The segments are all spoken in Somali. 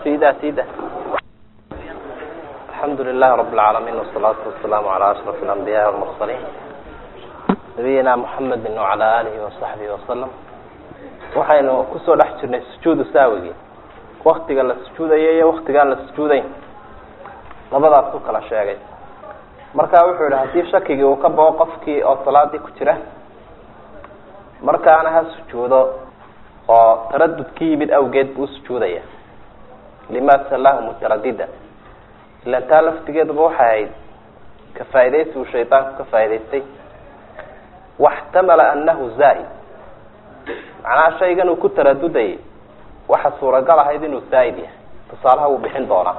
sida sida alxamdu lilahi rab اlcaalamiin wasalaatu wasalaamu calaa ashraf alambiyaai walmursaliin nabiyina muxamedi wacala alihi wasaxbihi wasalam waxaynu kusoo dhex jirnay sujuudu saawigii waktiga la sujuudayo iyo waktigaan la sujuudayn labadaas ku kala sheegay marka wuxuu yihi haddii shakigii uu ka bao qofkii oo salaadii ku jira markaana ha sujuudo oo taradud ka yimid awgeed buu usujuudaya lima salahu mutaradida ilan taa laftigeeduba waxay ahayd ka faaidaysi uu shaydaanku ka faa'idaystay waxtamala anahu zaa-id macnaha shaygan uu ku taradudayay waxa suuragal ahayd inuu zaa-id yahay tusaalaha wuu bixin doonaa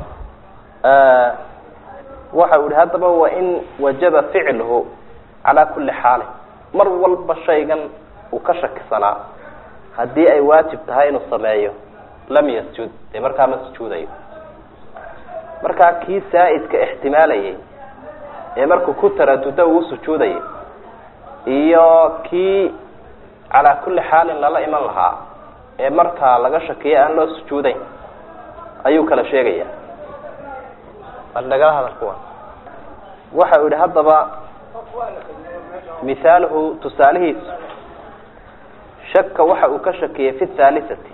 waxa uu yihi haddaba wain wajaba ficluhu calaa kuli xaalin mar walba shaygan uu ka shakisanaa haddii ay waajib tahay inuu sameeyo lam yasjud dee markaa ma sujuudayo markaa kii saa-idka ixtimaalayay ee markuu ku taradudo uu sujuudayay iyo kii calaa kulli xaalin lala iman lahaa ee markaa laga shakiyo aan loo sujuudayn ayuu kala sheegaya nagala hadal kuwa waxa uu yihi haddaba mithaaluhu tusaalihiisu shaka waxa uu ka shakiyey fi thaalisati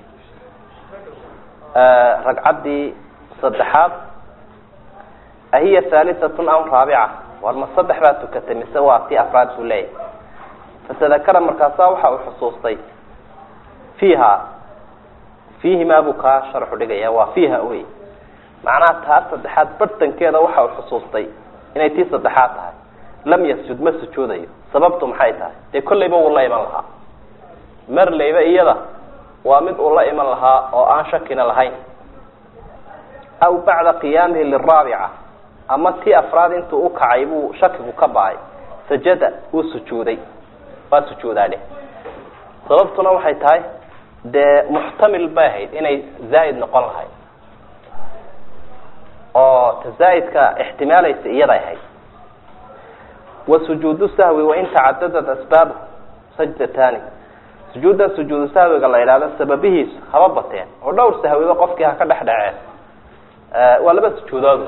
ragcaddii saddexaad ahiya thaalisatun am raabica war ma saddex baa tukatay mise waa tii afraad buu leeyahy fatadakara markaasaa waxa uu xusuustay fiiha fiihimaa buu kaa sharxu dhigaya waa fiiha wey macnaha taa saddexaad bartankeeda waxa uu xusuustay inay tii saddexaad tahay lam yasjud ma sujuudayo sababtu maxay tahay dee kollayba wuu la iman lahaa marlayba iyada waa mid uu la iman lahaa oo aan shakina lahayn aw bacda qiyaamihi liraabica ama tii afraad intuu ukacay buu shakigu ka ba-ay sajada wuu sujuuday waa sujuudaadhe sababtuna waxay tahay dee muxtamil bay ahayd inay zaa'id noqon lahayd oo ta zaa'idka ixtimaalaysa iyaday ahayd wa sujuudu sahwi wain tacadadat asbaabu sajdatani sujuudda sujuudu sahwiga la yidhahdo sababihiisu haba bateen oo dhowr sahwiba qofkii ha ka dhex dhaceen waa laba sujuudood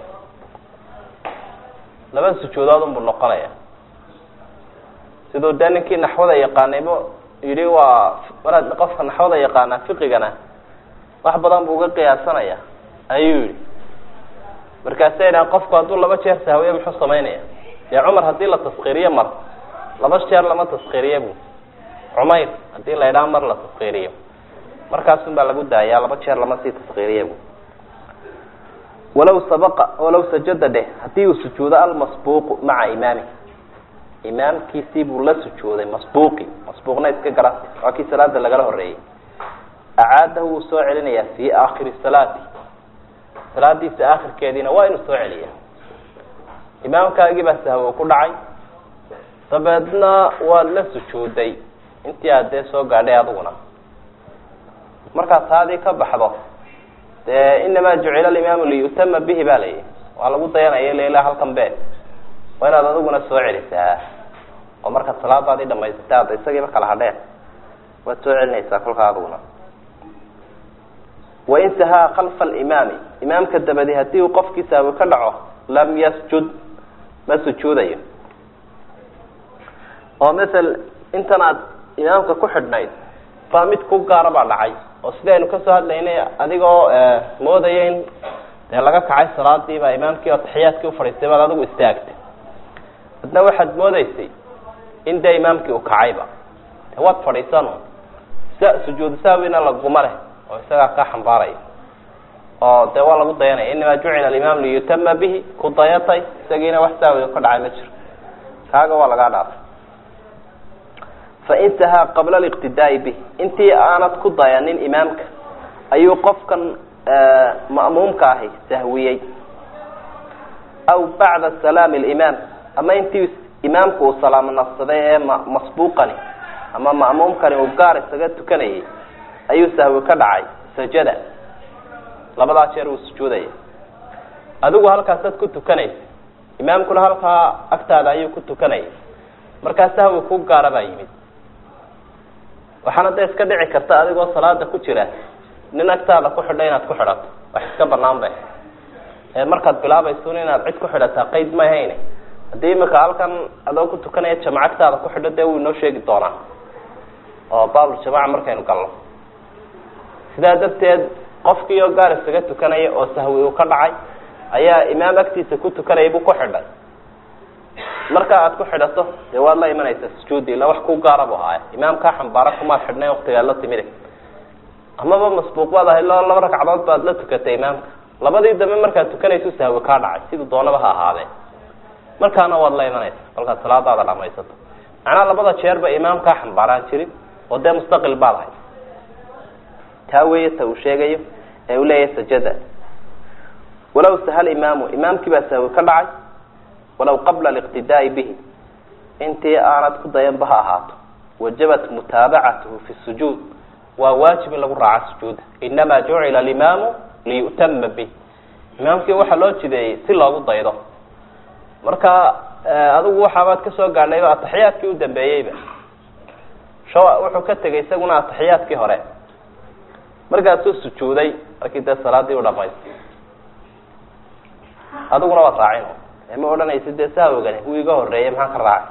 laba sujuudood unbuu noqonaya siduu dee ninkii naxwada yaqaanaybo yidhi waa maraad qofka naxwada yaqaanaa fiqigana wax badan buu uga qiyaasanaya ayuu yihi markaasay dhahan qofku hadduu laba jeer sahwiye muxuu samaynaya dee cumar haddii la taskiriyo mar laba jeer lama taskiriye bu cumayr haddii la idhaha mar la taskiriyo markaasun baa lagu daayaa laba jeer lama sii taskiriye bu walaw sabaqa walaw sajada dheh haddii uu sujuudo almasbuuqu maca imaami imaamkiisii buu la sujuuday masbuuqi masbuuqna iska garan waa kii salaada lagala horeeyey acaadahu wuu soo celinayaa fii aakhiri salaati salaadiisa aakhirkeediina waa inuu soo celiya imaamkaagii baa sahwo ku dhacay dabeedna waad la sujuuday intii aad dee soo gaadhay adiguna markaad taadii ka baxdo dee inamaa jucila alimaamu liyutama bihi ba layihi waa lagu dayanaya lela halkan be waa inaad adiguna soo celisaa oo markaad salaadaadii dhamaysatay ada isagiiba kala hadheen waad soo celinaysaa kolkaa adiguna wain sahaa kalfa alimaami imaamka dabadi haddii uu qofkii sahwi ka dhaco lam yasjud ma sujuudayo oo masel intan aad imaamka ku xidhnayd baa mid ku gaara baa dhacay oo sidaynu kasoo hadlaynay adigoo moodaya in dee laga kacay salaadii baa imaamkii oo taxiyaadkii ufadhiistay baad adigu istaagtay adna waxaad moodeysay in dee imaamkii uu kacayba de waad fadhiisan sujuudu sahwina laguma leh oo isagaa kaa xambaaraya oo dee waa lagu dayanaya inamaa jucila alimaam liyutama bihi ku dayatay isagiina wax sahwiga ka dhacay ma jiro kaaga waa lagaa dhaafay fain sahaa qabla aliqtidaai bih intii aanad ku dayanin imaamka ayuu qofkan ma'muumka ahi sahwiyey aw bacda salaami alimaam ama intii imaamku uu salaamo nafsaday ee masbuuqani ama ma'muumkani uu gaar isaga tukanayay ayuu sahwi ka dhacay sajada labadaa jeer uu sujuudaya adigu halkaasaad ku tukanaysa imaamkuna halkaa agtaada ayuu ku tukanayay markaa sahwi ku gaara baa yimid waxaana da iska dhici karta adigoo salaada ku jira nin agtaada ku xidha inaad ku xidhato wax iska banaan bay ee markaad bilaabaysun inaad cid ku xidhataa qeyd ma hayne haddii imika halkan adoo ku tukanaya jamacagtaada ku xidho dee wuu inoo sheegi doonaa oo baabul jamaca markaynu galno sidaa darteed qofkii oo gaar isaga tukanaya oo sahwi uu ka dhacay ayaa imaam agtiisa ku tukanaya buu ku xidhay marka aad ku xidhato dee waad la imanaysaa sujuudi ila wax ku gaara bu ahaaya imaamkaa xambaara kumaad xidhnay waktigaad la timide amaba masbuuq baad ahayd lo laba ragcadood baad la tukatay imaamka labadii dambe markaad tukanayso sahwi kaa dhacay siduu doonaba ha ahaadee markaana waad la imanaysa kolkaad salaadaada dhamaysato macnaa labada jeerba imaamkaa xambaaraan jirin oo dee mustaqil baad ahayd taa weeye ta uu sheegayo ee uu leeyahay sajada walaw sahal imaamu imaamkii baa sahwi ka dhacay walaw qabla aliqtidaai bihi intii aanad ku dayanba ha ahaato wajabat mutaabacatuhu fi sujuud waa waajib in lagu raaca sujuuda inama jucila alimaamu liyu'tama bih imaamkii waxaa loo jideeyey si loogu daydo marka adigu waxaabaad kasoo gaadhayba ataxiyaadkii u dambeeyeyba sho wuxuu ka tegay isaguna ataxiyaadkii hore markaasuu sujuuday markii dee salaadii u dhamaystay adiguna waad raacin ma odhanaysa dee sahwigani wuu iga horeeyey maxaa ka raacay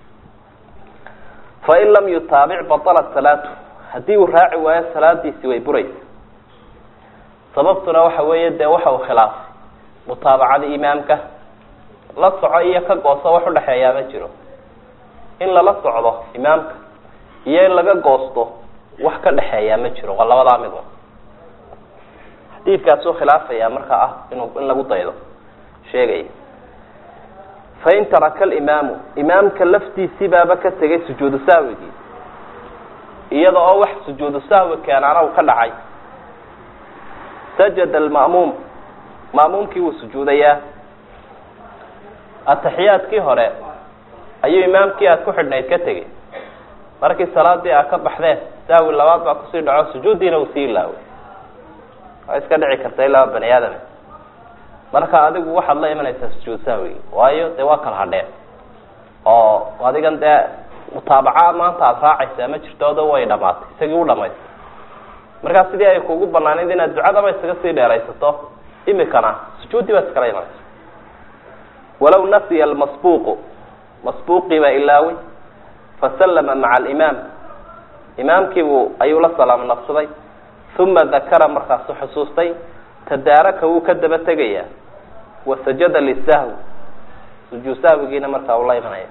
fain lam yutaabic batalat salaatu haddii uu raaci waayo salaadiisi way buraysa sababtuna waxa weeye dee waxa uu khilaafay mutaabacada imaamka la soco iyo ka gooso wax udhexeeyaa ma jiro in lala socdo imaamka iyo in laga goosto wax ka dhexeeyaa ma jiro waa labadaa mid xadiidkaasuu khilaafaya markaa ah inu in lagu daydo sheegaya fain taraka alimaamu imaamka laftiisii baaba ka tegay sujuudu sahwigii iyada oo wax sujuudu sahwi keenaana uu ka dhacay sajada alma'muum ma'muumkii wuu sujuudayaa ataxiyaadkii hore ayuu imaamkii aad ku xidhnayd ka tegey markii salaadii aad ka baxdeen sahwi labaad baa kusii dhaco sujuuddiina uu sii ilaaway waa iska dhici karta ilaa bani aadam marka adigu waxaad la imanaysaa sujuud sahwigi waayo dee waa kala hadheen oo adigan dee mutaabaca maanta aada raacaysaa ma jirto odo way dhamaatay isagii u dhamaystay markaa sidii ay kugu banaanayd inaad ducadaba isaga sii dheeraysato imikana sujuuddii baad iskala imanaysa walaw nasiya almasbuuqu masbuuqii baa ilaaway fasallama maca alimaam imaamkiibuu ayuu la salaamo naqsaday uma dakara markaasu xusuustay tadaaraka wuu ka daba tegayaa wasajada lisahwi sujuud sahwigiina markaa uu la imanaya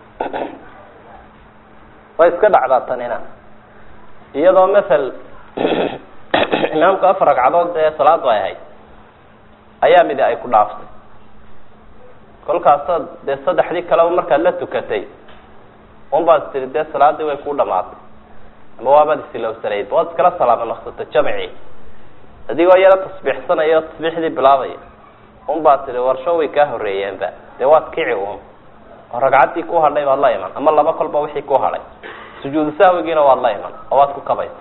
way iska dhacdaa tanina iyadoo mathal imaamku afar ragcadood ee salaadu ay ahayd ayaa midi ay ku dhaaftay kolkaasoo dee saddexdii kaleba markaad la tukatay unbaad tiri dee salaadii way ku dhamaatay ama waabaad isilowsanayd waad iskala salaamo naqsata jamci adigoo yaro tasbiixsanaya o tasbiixdii bilaabaya unbaad tihi warsho way kaa horeeyeenba dee waad kici un oo ragcaddii ku hadhay baad la iman ama laba kolba wixii ku hadhay sujuudu sahwigiina waad la iman oo waad ku kabaysa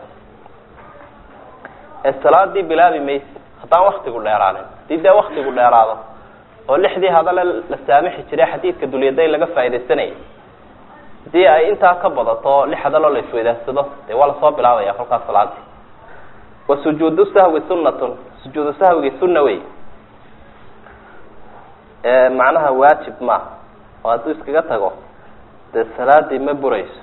ee salaadii bilaabi maysi haddaan waktigu dheeraanin hadii dee waktigu dheeraado oo lixdii hadale la saamixi jiray xadiidka dulyaday laga faaidaysanayay hadii ay intaa ka badato lix hadaloo la isweydaarsado dee waa lasoo bilaabaya kolkaas salaadii wa sujuudu sahwi sunatun sujuudu sahwigii sunna wey macnaha waajib ma oo hadduu iskaga tago dee salaadii ma burayso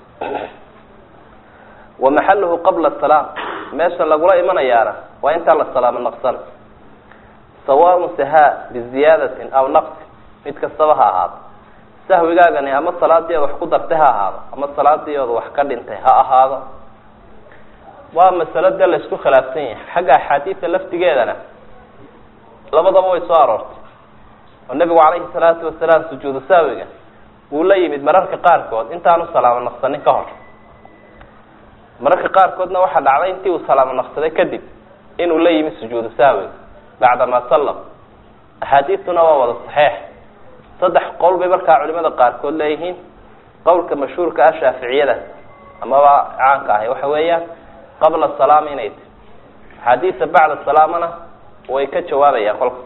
wa maxaluhu qabla salaam meesha lagula imanayaana waa intaan la salaamo naqsan sawaaun sahaa biziyaadatin aw naqsin mid kastaba ha ahaado sahwigaagani ama salaadii ood wax ku dartay ha ahaado ama salaadii ood wax ka dhintay ha ahaado waa masalo dee la isku khilaafsan yahay xagga axaadiida laftigeedana labadaba way soo aroortay oo nebigu calayhi salaatu wasalaam sujuudu sahwiga wuu la yimid mararka qaarkood intaanu salaamo naqsanin ka hor mararka qaarkoodna waxaa dhacday intii uu salaamo naqsaday kadib inuu la yimid sujuudu sahwiga bacdama sallam axaadiistuna waa wada saxeix saddex qowl bay markaa culimada qaarkood leeyihiin qowlka mashhuurka ah shaaficiyada amaba caanka ahi waxa weeyaan qabla salaam inay tahy axaadiista bacda salaamana way ka jawaabayaan kolka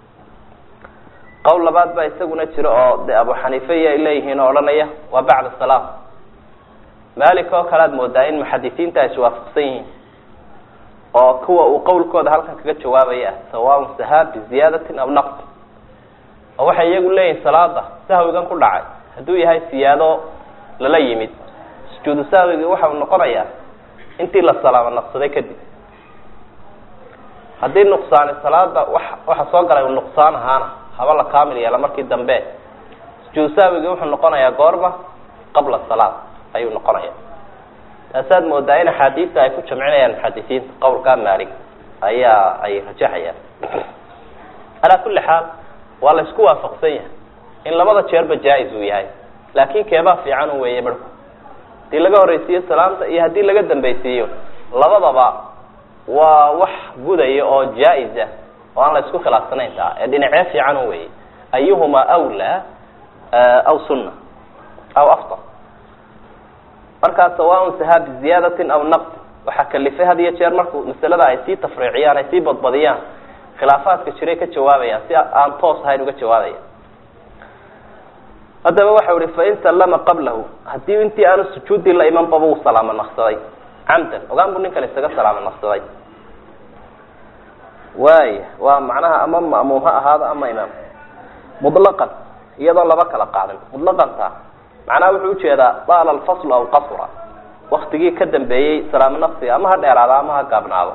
qowl labaad baa isaguna jira oo de abu xaniife iyo ay leeyihiin oo odhanaya waa bacda salaam malik oo kale aad moodaa in muxadisiinta ay iswaafaqsan yihiin oo kuwa uu qowlkooda halkan kaga jawaabaya ah sawaaun sahaa biziyaadatin aw naqs oo waxay iyagu leeyihin salaada sahwigan ku dhacay hadduu yahay siyaado lala yimid sujuudu sahwigi waxa uu noqonayaa intii la salaamo naqsaday kadib haddii nuqsaani salaada wa waxa soo galay u nuqsaan ahaana haba la kaamil yeela markii dambe sujuudu sahwigi wuxuu noqonayaa goorma qabla salaad ayuu noqonaya taasaad moodaa in axaadiista ay ku jamcinayaan muxadisiinta qowlkaa maalig ayaa ay rajaxayaan calaa kulli xaal waa la isku waafaqsan yahay in labada jeerba jaa-is uu yahay laakin keebaa fiican u weeye barhku hadii laga horreysiiyo salaamta iyo haddii laga dambeysiiyo labadaba waa wax gudaya oo jaa-is ah oo aan la isku khilaafsanayn taa ee dhinacee fiican u weeye ayuhuma awlaa aw sunna aw afdal markaa sawaaun sahaa biziyaadatin aw naqsi waxaa kalifay had iyo jeer markuu masalada ay sii tafriiciyaan ay sii badbadiyaan khilaafaadka jiray ka jawaabayaan si aan toos ahayn uga jawaabaya haddaba waxau ihi fain sallama qablahu haddii intii aanu sujuudii la imanbaba uu salaamo naqsaday camdan ogaan buu ninkan isaga salaamo naqsaday waaya waa macnaha ama ma'muum ha ahaado ama imaam mutlaqan iyadoo laba kala qaadin mutlaqanta macnaha wuxuu ujeedaa daala alfaslu aw qasura waktigii ka dambeeyey salaamo naqsiga ama ha dheeraado ama ha gaabnaado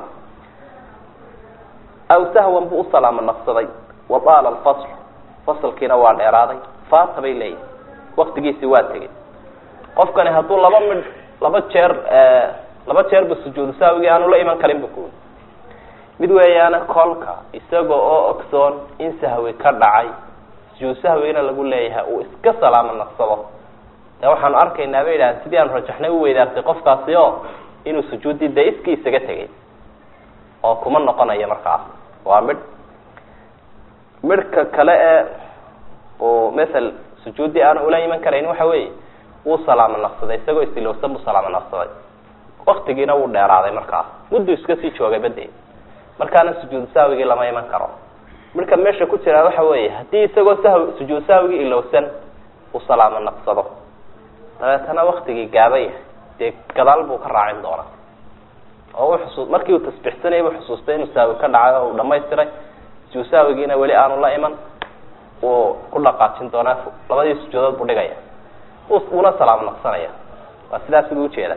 aw sahwan buu u salaamo naqsaday wa daala alfasl fasalkiina waa dheeraaday faata bay leeyihin waktigiisi waa tegey qofkani hadduu laba midh laba jeer laba jeerba sujuudu sahwigii aanu la iman karin bu kuwi mid weeyaana kolka isaga oo ogsoon in sahwi ka dhacay sujuudu sahwigina lagu leeyahay uu iska salaamo naqsado de waxaanu arkaynaa bay yidhahdeen sidii aanu rajaxnay u weydaartay qofkaasi oo inuu sujuuddii dee iskii isaga tegay oo kuma noqonayo markaas waa midh midhka kale ee uu mathal sujuuddii aanu ula iman karayn waxa weeye wuu salaamo naqsaday isagoo isilowsan buu salaamo naqsaday waktigiina wuu dheeraaday markaas mudduu iska sii joogay bade markaana sujuudu sahwigii lama iman karo midhka meesha ku jiraa waxa weeye haddii isagoo sahw sujuudu sahwigii ilowsan uu salaamo naqsado dabeetana waktigii gaaban yahay dee gadaal buu ka raacin doonaa oo u xusu markii uu tasbixsanayay buu xusuustay inuu sahwi ka dhacay oo uu dhamaystiray sujuudu sahwigiina weli aanu la iman wuu ku dhaqaajin doonaa labadii sujuudood buu dhigaya wuuna salaamo naqsanaya waa sidaas buu ujeedaa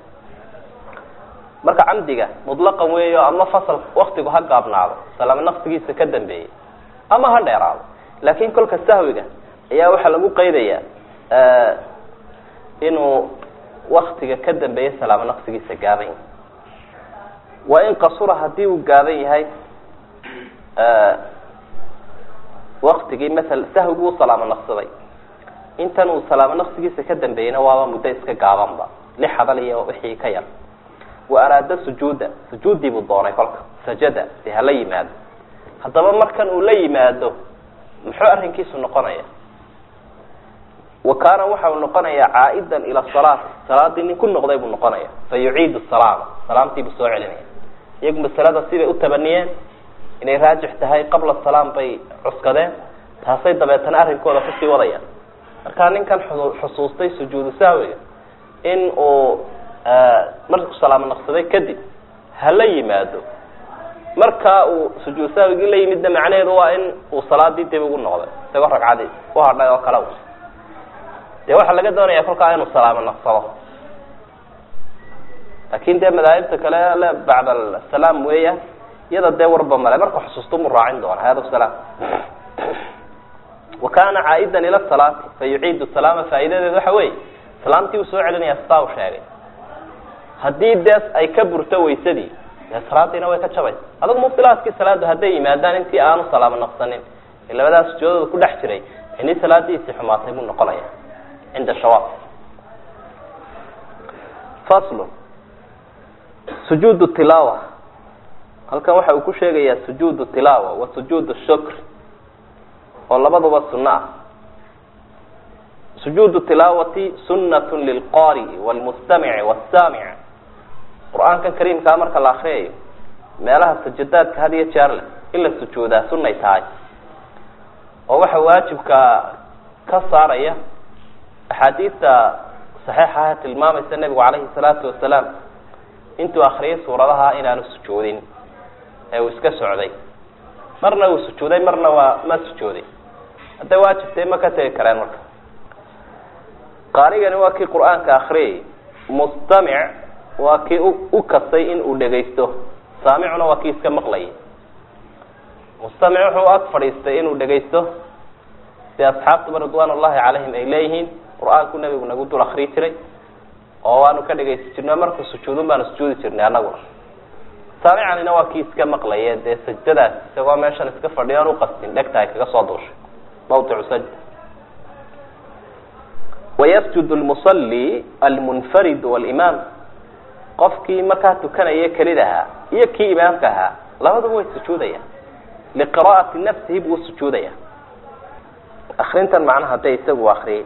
marka camdiga mutlaqan weeyo ama fasal waktigu ha gaabnaado salaamo naqsigiisa ka dambeeyey ama ha dheeraado laakin kolka sahwiga ayaa waxaa lagu qeydayaa inuu waktiga ka dambeeya salaamo naqsigiisa gaaban yahay wa in qasura haddii uu gaaban yahay waktigii maala sahwigu u salaamo naqsaday intan uu salaamo naqsigiisa ka dambeeyeyna waaba muddo iska gaabanba lix hadal iyo wixii ka yar wa araada sujuuda sujuuddii buu doonay kolka sajada si hala yimaado haddaba markan uu la yimaado muxuu arrinkiisu noqonaya wa kaana waxa uu noqonayaa caa'idan ila salaati salaadii nin ku noqday buu noqonaya fa yuciidu salaama salaamtii buu soo celinaya iyagu masalada siday u tabaniyeen inay raajix tahay qabla salaam bay cuskadeen taasay dabeetana arrinkooda kusii wadayaan markaa ninkan xusuustay sujuudu sahwiga in uu markuu salaamo naqsaday kadib hala yimaado markaa uu sujuud sahwigii la yimidna macnaheedu waa in uu salaadii dib ugu noqday isagoo ragcadii u hadhay oo kale dee waxaa laga doonaya kolkaa inuu salaamo naqsado laakin dee madaahibta kale le bacd asalaam weeyaan iyada dee warba male marka xusuusto mu raacin doona hada salaam wa kana caa'idan ila salaati fa yuciidu salaama faa'idadeedu waxa weeye salaamtii uu soo celinaya sidaa u sheegay haddii dee ay ka burto waysadii dee salaadiina way ka jabaysa adag mubtilaaskii salaadu hadday yimaadaan intii aanu salaamo naqsanin ee labadaas sujoodooda ku dhex jiray ini salaadiisii xumaatay buu noqonaya cinda shawaab faslu sujuud tilaawa halkan waxa uu ku sheegayaa sujuud tilaawa wa sujuud shukr oo labaduba sunno ah sujuud tilaawati sunat lilqaari'i wlmustamici wsaamic qur-aankan kariimkaa marka la akriyayo meelaha sajadaadka had iyo jeer leh in la sujuudaa sunay tahay oo waxa waajibka ka saaraya axaadiista saxiixaha tilmaamaysa nebigu calayhi salaatu wasalaam intuu akriyay suuradaha inaanu sujuudin ee uu iska socday marna uu sujuuday marna waa ma sujuuday hadday waajibtay ma ka tegi kareen marka qaarigani waa kii qur-aanka akriyay mustamic waa kii u kasay in uu dhegaysto saamicuna waa kii iska maqlayay mustamic wuxuu ag fadhiistay inuu dhegaysto si asxaabtuba ridwaan ullahi calayhim ay leeyihiin qur-aanku nebigu nagu dul akriyi jiray oo waanu ka dhegaysi jirnay markuu sujuudun baanu sujuudi jirnay annaguna saamicanina waa kii iska maqlaya dee sajdadaas isagoo meeshan iska fadhiyo aan uqastin dhegta ay kaga soo duushay mawdicu sajda wayasjud lmusalli almunfarid walimaam qofkii markaa tukanaya kelid ahaa iyo kii imaamka ahaa labaduba way sujuudayaan liqira'ati nafsihi buu sujuudaya akrintan macnaha hadday isagu akriyay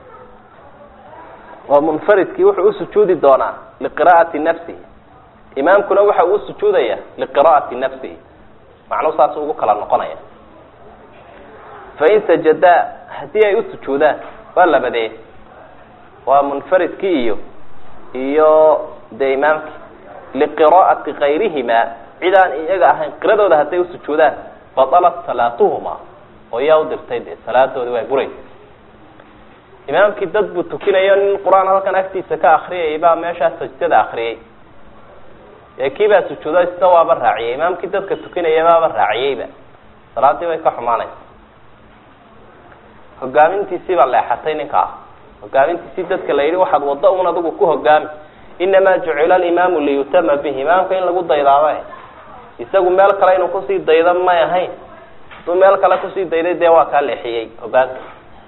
oo munfaridkii wuxuu usujuudi doonaa liqira'ati nafsihi imaamkuna waxa uu sujuudaya liqira'ati nafsihi macnuhu saas ugu kala noqonaya fain sajadaa haddii ay usujuudaan waa labadee waa munfaridkii iyo iyo dee imaamkii liqira'ati kayrihima cid aan iyaga ahayn qiradooda hadday usujuudaan batalat salaatuhuma oo yaa u dirtay dee salaadoodi way buraysa imaamkii dad buu tukinayo nin qur-aan halkan agtiisa ka akriyayay baa meeshaa sajdada akriyay ee kii baa sujuudo isna waaba raaciyay imaamkii dadka tukinaya baaba raaciyeyba salaadii way ka xumaanaysa hogaamintiisii baa leexatay ninkaa hogaamintiisii dadka la yidhi waxaad waddo un adigu ku hogaami inamaa jucila alimaamu liyutama bihi imaamka in lagu daydaaba isagu meel kale inuu kusii daydo may ahayn haduu meel kale kusii dayday dee waa kaa leexiyey hogaanka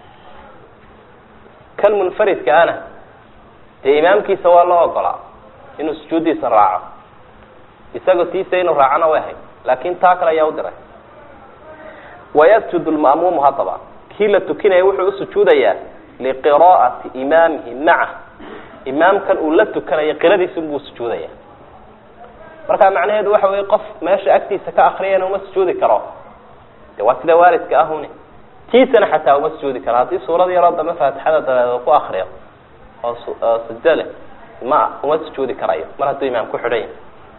kan munfaridka ana dee imaamkiisa waa loo ogolaa inuu sujuuddiisa raaco isagoo tiisa inuu raacona way ahayd laakin taa kale ayaa u diray wayasjud lma'muumu haddaba kii la tukinaya wuxuu usujuudayaa liqira'ati imaamihi maca imaamkan uu la tukanayo qiradiisa unbuu sujuudaya marka macnaheedu waxa weye qof meesha agtiisa ka akriyana uma sujuudi karo de waa sida waalidka ahune tiisana xataa uma sujuudi karo haddii suurad yaroo dambe faatixada dabeed ku akriyo oo sajdo leh ma uma sujuudi karayo mar hadduu imaam ku xidhan yahay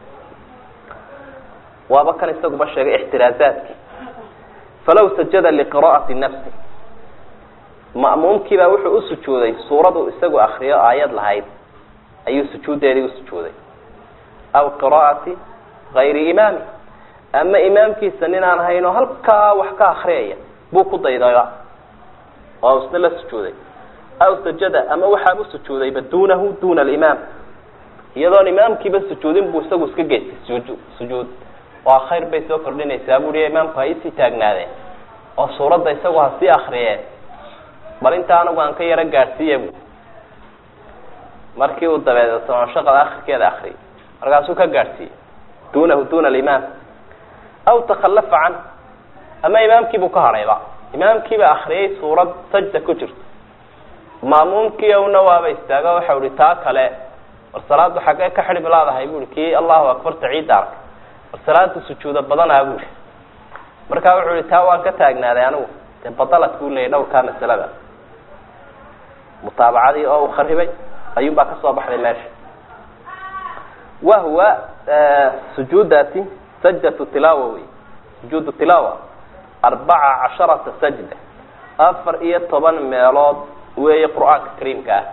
waaba kan isaguba sheegay ixtiraazaadki falaw sajada liqira'ati nafsi ma'muumkiibaa wuxuu usujuuday suuradu isagu akriyo aayad lahayd ayuu sujuuddeedii usujuuday aw qira'ati gayri imaami ama imaamkiisa nin aan hayn oo halkaa wax ka akriyaya buu ku daydaya oo isna la sujuuday aw sajada ama waxaaba sujuudayba duunahu duna alimaam iyadoon imaamkiiba sujuudin buu isagu iska geystay suju sujuud waa khayr bay soo kordhinaysaa buuhi imaamku ha isii taagnaadeen oo suuradda isagu ha sii akriyeen bal inta anigu aan ka yaro gaadhsiiya bu markii uu dabeedeto shaqada akrikeeda akriyay markaasuu ka gaadhsiiyey dunahu duna alimaam aw takhallafa can ama imaamkiibuu ka hadhayba imaamkiiba akriyay suurad sajda ku jirto maamuumkii una waaba istaago waxau ihi taa kale war salaadu xaggee ka xidhib laadahay buui kii allahu akbarta ciidda arkay war salaada sujuuda badanaa buui markaa wuxuu ihi taa waan ka taagnaaday anigu dee badalad buu leeyay dhowrkaa masalada mutaabacadii oo uu kharibay ayuun baa kasoo baxday meesha wahuwa sujuudaasi sajdatu tilaawa wey sujuudu tilaawa arbaca casharata sajda afar iyo toban meelood weeye qur-aanka kariimka ah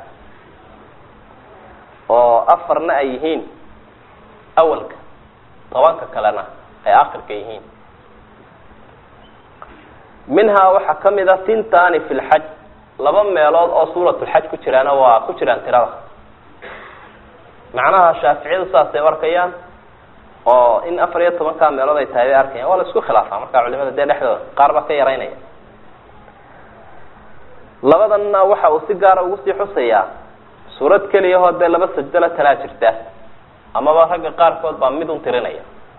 oo afarna ay yihiin awalka tobanka kalena ay akhirka yihiin minhaa waxaa kamid a tintani fi lxaj laba meelood oo suuratulxaj ku jiraana waa ku jiraan tirada macnaha shaaficiyadu saasay u arkayaan oo in afar iyo tobankaa meelood ay tahay bay arkayaan waa la isku khilaafaa markaa culimada dee dhexdooda qaar baa ka yaraynaya labadanna waxa uu si gaara ugu sii xusayaa suurad keliyahoo dee laba sajdala talaa jirta amaba ragga qaarkood baa mid un tirinaya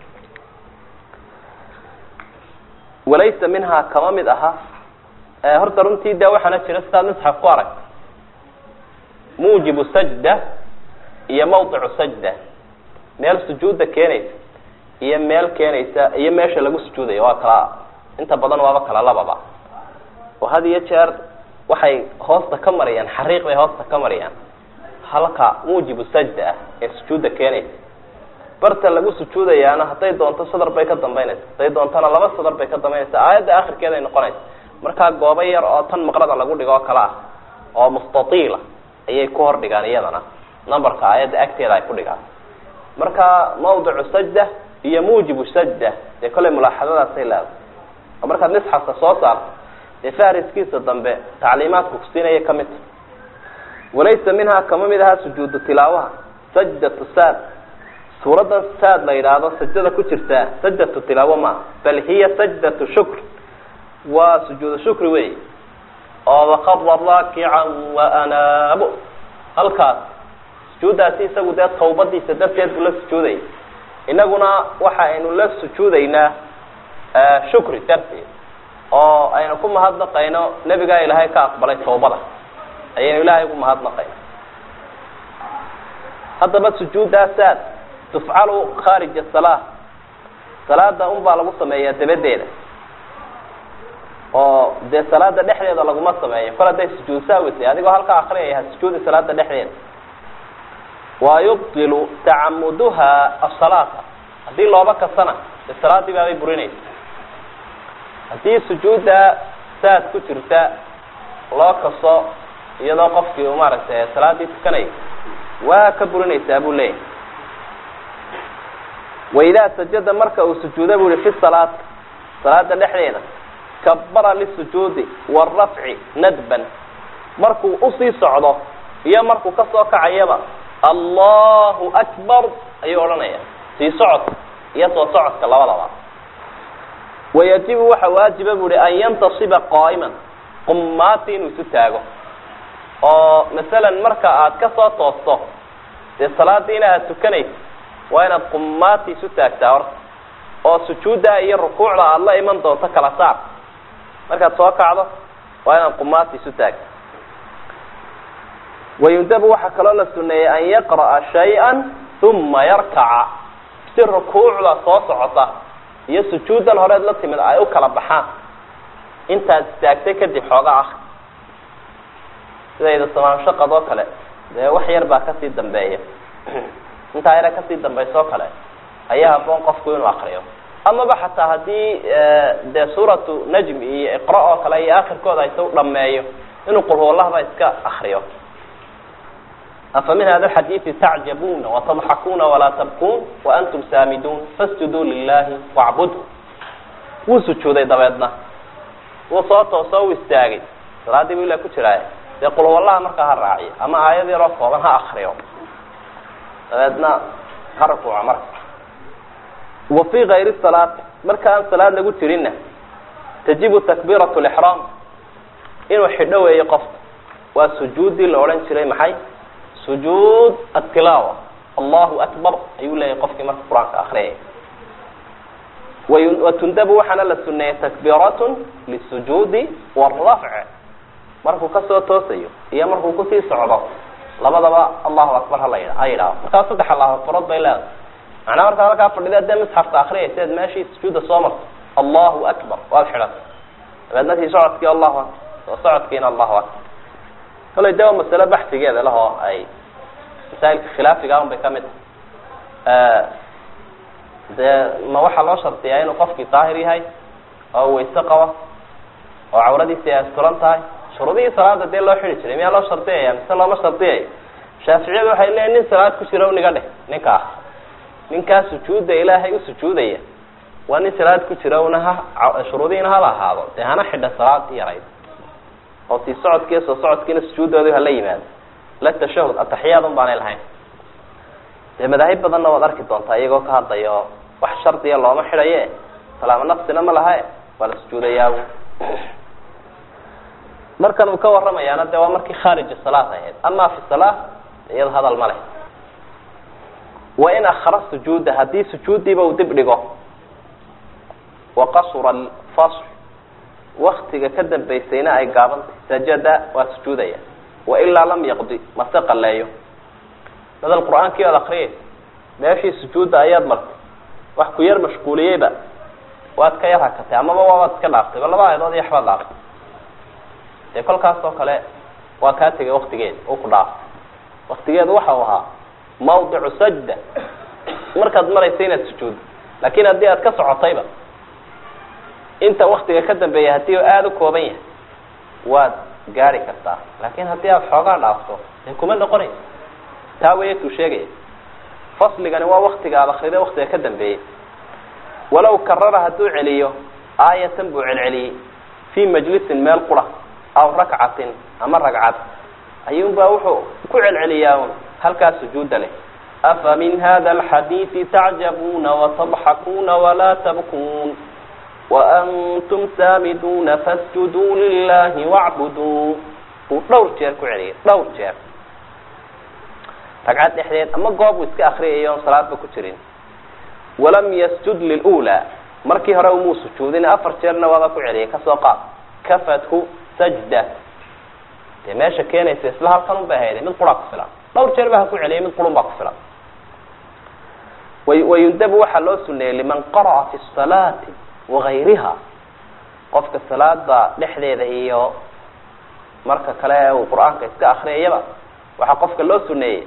walaysa minhaa kama mid aha horta runtii de waxaana jira sidaad misxaf ku aragta muujibu sajda iyo mawdicu sajda meel sujuudda keenaysa iyo meel keenaysa iyo meesha lagu sujuudayo waa kala inta badan waaba kala lababa oo had iyo jeer waxay hoosta ka marayaan xariiq bay hoosta ka marayaan halka muujibu sajda ah ee sujuudda keenaysa barta lagu sujuudayaana hadday doonto sadar bay ka dambaynaysa hadday doontona laba sadar bay ka dambaynaysa aayadda akhirkeeday noqonaysa markaa goobo yar oo tan maqrada lagu dhigo oo kale ah oo mustatiila ayay ku hor dhigaan iyadana numberka aayadda agteeda ay ku dhigaan marka mawdicu sajda iyo muujibu sajda dee kollay mulaaxadadaasay leedahay oo markaad misxafka soo saarto dee fahriskiisa dambe tacliimaadka kusiinaya ka mid ta walaysa minhaa kama mid ahaa sujuudu tilaawaha sajdatu saad suuraddan saad la yidhaahdo sajdada ku jirtaa sajdatu tilaawo maaha bal hiya sajdatu shukr waa sujuudu shukri wey oo wakara raakican waanaabo halkaas sujuuddaasi isagu dee tawbadiisa darteed buu la sujuudayay inaguna waxa aynu la sujuudaynaa shukri darteed oo aynu ku mahadnaqayno nebigaa ilaahay ka aqbalay tawbada ayaynu ilaahay ugu mahadnaqayna haddaba sujuuddaasaad tufcalu khaarija salaa salaada un baa lagu sameeyaa dabadeeda oo dee salaada dhexdeeda laguma sameeyo kol hadday sujuud saawitay adigoo halkaa akriyaya ha sujuudi salaada dhexdeeda wa yubdilu tacamuduha asalaata haddii looba kasana dee salaadii baabay burinaysa haddii sujuudda saad ku jirta loo kaso iyadoo qofkii uu maaragtay salaadii tukanaya waa ka burinaysaa buu leeyahay waidaa sajada marka uu sujuuda bu ihi fi salaat salaada dhexdeeda kabara lisujuudi warafci nadban markuu usii socdo iyo markuu kasoo kacayaba allahu akbar ayuu odhanaya sii socodka iyo soo socodka labadaba wayajibu waxa waajiba bu hi an yantasiba qaa'iman qumaati inuu isu taago oo masalan marka aad kasoo toosto dee salaadiina aad tukanaysa waa inaad qumaati isu taagtaa horta oo sujuudda iyo rukuucda aada la iman doonto kala saar markaad soo kacdo waa inaad qumaati isu taagta wayundabu waxaa kaloo la suneeyey an yaqra'a shay-an uma yarkaca si rukuucda soo socota iyo sujuuddan horeed la timid ay u kala baxaan intaad istaagtay kadib xoogaa ah sidayda samaanshaqad oo kale dee wax yar baa kasii dambeeya intaa yara kasii dambaysa oo kale ayaa haboon qofku inuu akriyo amaba xataa haddii dee suuratu najm iyo iqra oo kale iyo akhirkooda aysa u dhameeyo inuu qulhuwallahba iska akriyo afa min hada xadiidi tacjabuna watadxakuna walaa tabkuun waantum saamiduun fasjuduu lilahi wacbudhu wuu sujuuday dabeedna wuu soo tooso u istaagay salaadii bu ila ku jiraay dee qulhuwallaha markaa ha raaciyo ama aayad yaroo kooban ha akriyo dabeedna ha rukuuco marka wa fii kayri salaati marka aan salaad lagu jirinna tajibu takbiirat lixraam inuu xidho weeyo qofka waa sujuuddii la odhan jiray maxay sujuud atilaawa allahu akbar ayuu leeyahay qofkii marka qur-aanka akriyaya watundabu waxaana la suneeyey takbiiratun lisujuudi warafc markuu kasoo toosayo iyo markuu kusii socdo labadaba allahu akbar hala yidha ha yidhaaho markaa saddex allahu akbarood bay leedahay macnaa markaa halkaa fadhida dee misxafka akriyaysa eed meeshii sujuudda soo marto allahu akbar waad xidhatay dabeedna sii socodkii allahu akbar soo socodkiina allahu akbar kolay de waa masalo baxsigeeda lahoo ay masaa'ilka khilaafiga un bay ka mid tahay dee ma waxaa loo shardiyaa inuu qofkii daahir yahay oo wayse qaba oo cawradiisi ay asturan tahay shuruudihii salaada dee loo xidi jiray miyaa loo shardiyaya mise looma shardiyayo shaaficiyadu waxay leeyiin nin salaad ku jira niga dheh ninka ah ninkaa sujuudda ilaahay u sujuudaya waa nin salaad ku jira una ha shuruudihiina hala ahaado dee hana xidha salaad yarayd oo sii socodkiiyo soo socodkiina sujuuddooda hala yimaado la tashahud ataxiyaad un baanay lahayn dee madaahib badanna waad arki doontaa iyagoo ka hadlayo wax shardiya looma xidhaye salaamo nafsina ma laha waa la sujuudayaa markan uu ka warramayaana de waa markii khaarija salaad ahayd ama fi salaa iyado hadal ma leh wa in akhara sujuuda haddii sujuuddiiba uu dib dhigo wa qasura alfasl waktiga ka dambaysayna ay gaabantay sajada waa sujuudaya wailaa lam yaqdi mase qaleeyo madal qur-aankii oad akriyaysa meeshii sujuudda ayaad martay wax ku yar mashquuliyeyba waad ka yar hakatay amaba waabaad iska dhaaftay ba laba aayadood iyo waxbaad dhaaftay dee kolkaas oo kale waa kaa tegay waktigeeda uu ku dhaafay waktigeedu waxa uu ahaa mawdicu sajda markaad maraysa inaad sujuuddo laakin haddii aad ka socotayba inta waktiga ka dambeeya haddii aada u kooban yahay waad gaari kartaa laakin haddii aad xoogaa dhaafto dee kuma noqonaysa taa weya tuu sheegaya fasligani waa waktiga aad akrida waktiga ka dambeeyey walow karara hadduu celiyo aayatan buu celceliyey fii majlisin meel qura aw rakcatin ama ragcad ayuunbaa wuxuu ku celceliyaa un halkaas sujuuda leh afa min hada alxadiidi tacjabuuna watadxakuuna walaa tabkuun waantum saamiduuna fasjuduu lilahi wacbuduu uu dhowr jeer ku celiyay dhowr jeer ragcad dhexdeed ama goob uu iska akriyay oon salaadba ku jirin walam yasjud lilula markii hore umuu sujuudin afar jeerna waaba ku celiyay kasoo qaad kafathu sajda dee meesha keenaysa isla halkan un bay hayday mid quraa ku filan dhowr jeer ba ha ku celiyay mid qurun baa ku filan wayundabu waxaa loo suneeyey liman qara'a fi salaati wagayriha qofka salaada dhexdeeda iyo marka kale uu qur-aanka iska akriyayaba waxaa qofka loo suneeyey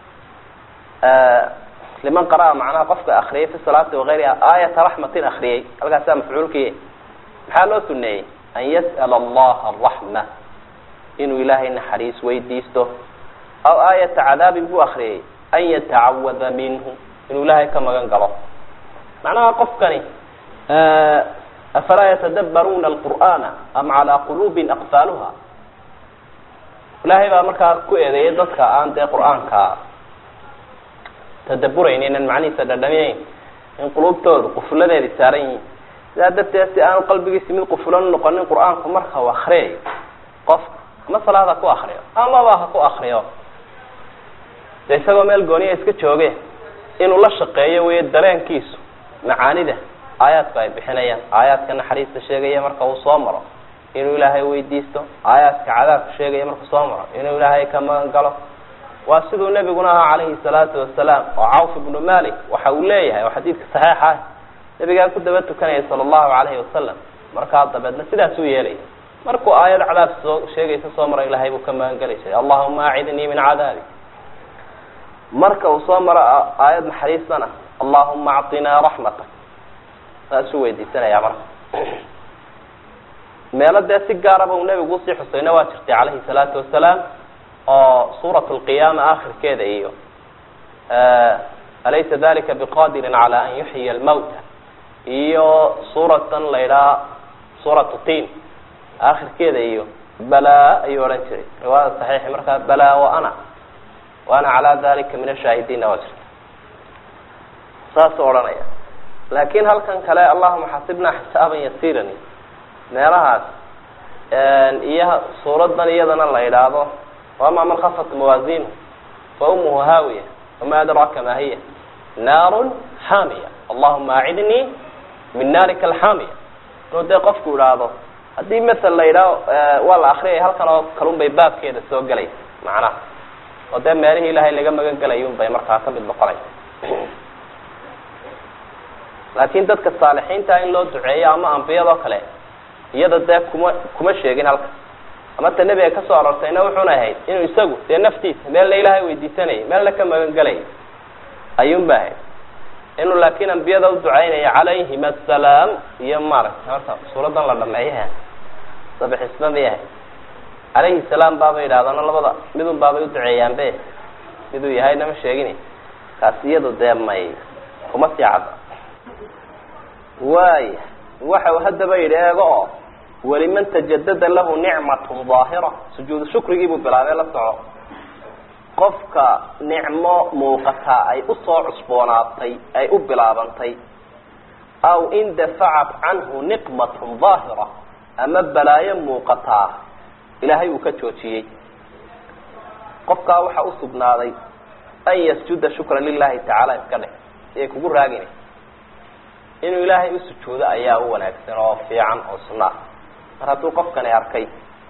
liman qara'a macnaha qofka akriyay fi salaati wagayriha aayata raxmatin akriyay halkaasaa mafcuulkii maxaa loo suneeyey an yas'ala allaha araxma inuu ilaahay naxariis weydiisto aw aayata cadaabin buu akriyay an yatacawada minhu inuu ilaahay ka magan galo macnaha qofkani afalaa yatadabbaruuna alqur'aana am calaa quluubin aqfaaluha ilaahay baa markaa ku eedeeyay dadka aan dee qur-aanka tadaburaynin an macnihiisa dhadhamiyeyn in quluubtoodu qufuladeedi saaran yihiin sidaa darteed si aanu qalbigiisi mid qufulan noqonin qur-aanku marka u akriyayo qofka ama salaad ha ku akriyo amaba ha ku akriyo de isagoo meel gooniya iska jooge inuu la shaqeeyo wey dareenkiisu macaanida aayaadku ay bixinayaan aayaadka naxariista sheegaya marka uu soo maro inuu ilaahay weydiisto aayaadka cadaabka sheegaya markuu soo maro inuu ilaahay ka magan galo waa siduu nebiguna ahaa calayhi salaatu wasalaam oo cawf ibnu malik waxa uu leeyahay oo xadiidka saxiixa ah nabigaa ku daba tukanaya sala allahu calayhi wasalam markaa dabeedna sidaas uu yeelaya markuu aayad cadaab soo sheegaysa soo maro ilaahay buu ka magan geli jiray allahuma acidnii min cadaabi marka uu soo maro aayad naxariistana allahuma acطinaa raxmatak saasuu weydiisanaya marka meelo dee si gaaraba uu nebigu usii xusayna waa jirtay calayhi salaatu wasalaam oo suurat lqiyaama akhirkeeda iyo alaysa dalika biqadirin cala an yuxyiya almawta iyo suuratan la ydhaha suuratu tin akhirkeeda iyo balaa ayuu odhan jiray riwaayada saxiixi markaa balaa wa ana wa ana calaa dalika min ashaahidiinna waa jirta saasuu odhanaya laakin halkan kale allahuma xasibnaa xisaaban yasiiran meelahaas iyo suuradan iyadana la idhaahdo wama man khafat mawaazinu fa umuhu haawiya wama adraaka ma hiya naarun xaamiya allahuma acidnii min naarika alxaamiya inuu dee qofku idhaahdo haddii masel la yidhaaho waa la akriyaya halkan oo kalun bay baabkeeda soo gelaysa macnaha oo dee meelihii ilaahay laga magan gelayun bay markaa ka mid noqonaysa laakin dadka saalixiinta in loo duceeyo ama ambiyadoo kale iyada dee kuma kuma sheegin halka ama ta nebiga kasoo arortayna wuxuuna ahayd inuu isagu dee naftiisa meelna ilaahay weydiisanayay meelna ka magan gelayay ayuun ba ahayd inuu laakin ambiyada u ducaynaya calayhim assalaam iyo maaragtay horta suuradan la dhameeyaha sabixisma may ahayd calayhi salaam baabay yidhahdana labada midun baabay uduceeyaan be miduu yahayna ma sheegin kaas iyadu dee may kuma sii cadda waaya waxa uu haddaba yidhi eego oo waliman tajadada lahu nicmatun daahira sujuudu shukrigii buu bilaabay la soco qofka nicmo muuqataa ay usoo cusboonaatay ay u bilaabantay aw indafacat canhu niqmatun daahira ama balaayo muuqataa ilaahay uu ka joojiyey qofkaa waxaa usugnaaday an yasjuda shukra lilahi tacaala iska dheh siay kugu raagina inuu ilaahay u sujuudo ayaa u wanaagsan oo fiican oo sunna ah mar hadduu qofkani arkay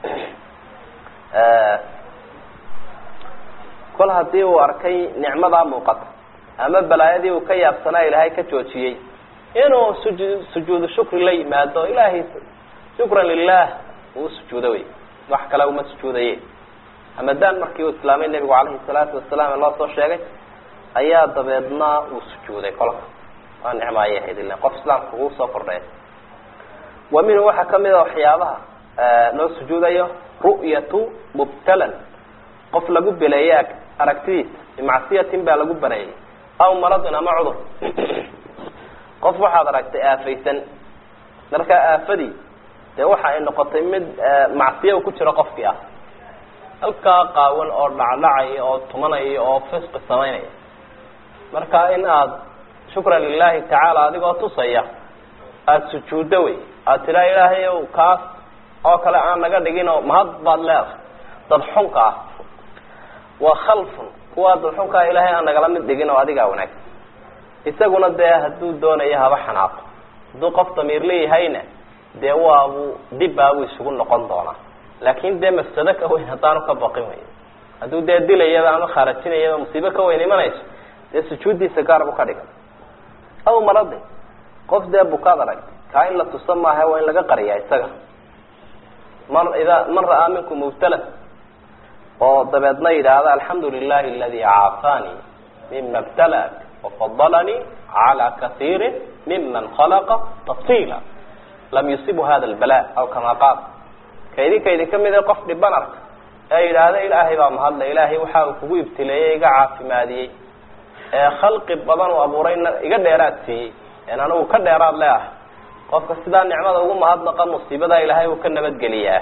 kol haddii uu arkay nicmadaa muuqata ama balaayadii uu ka yaabsanaa ilaahay ka joojiyey inuu suju sujuudu shukri la yimaado ilaahay shukran lilah uu sujuudo wey wax kale uma sujuudaye hamadaan markii uu islaamay nebigu calayhi salaatu wasalaam ee loo soo sheegay ayaa dabeedna uu sujuuday kolka waa nicmo ayay ahayd ilan qof islaamka kuu soo kordhay wa minhu waxaa kamid a waxyaabaha loo sujuudayo ru'yatu mubtalan qof lagu beleeyey aragtidiisa bimacsiyatin baa lagu bareeyey aw maradin ama cudur qof waxaad aragtay aafaysan markaa aafadii dee waxa ay noqotay mid macsiya ku jiro qofkii ah halkaa qaawan oo dhacdhacaya oo tumanaya oo fisqi samaynaya marka in aada shukran lilahi tacaala adigoo tusaya aada sujuuddo wey aada tiraa ilaahay ow kaas oo kale aan naga dhigin oo mahad baad leedahay dad xunka ah waa khalfun kuwaa dad xunkaa ilaahay aan nagala mid dhigin oo adigaa wanaagsan isaguna dee hadduu doonayo haba xanaaqo hadduu qof damiir leeyahayna dee waabu dibbaabuu isugu noqon doonaa laakin dee mafsado ka weyn haddaanu ka baqin wey hadduu dee dilayaba ama khaarajinayaba musiibo ka weyn imanayso dee sujuuddiisa gaar buu ka dhigan aw maradin qof dee bukaad aragtay kaa in la tusa maaha waa in laga qariyaa isaga man idaa man ra'aa minkum mubtala oo dabeedna yidhaahda alxamdu lilahi aladi caafaanii mima btalaak wafadalanii cala kaiiri miman khalaqa tafsiila lam yusibu hada albala aw kama qaal ka idinka idinka mid qof dhiban arka ee yidhaahda ilaahay baa mahadle ilaahay waxa uu kugu ibtileeyey iga caafimaadiyey ee khalqi badan uu abuurayna iga dheeraad siiyey en anigu ka dheeraad leeahay qofka sidaa nicmada ugu mahadnaqa musiibadaa ilaahay uu ka nabadgeliyaa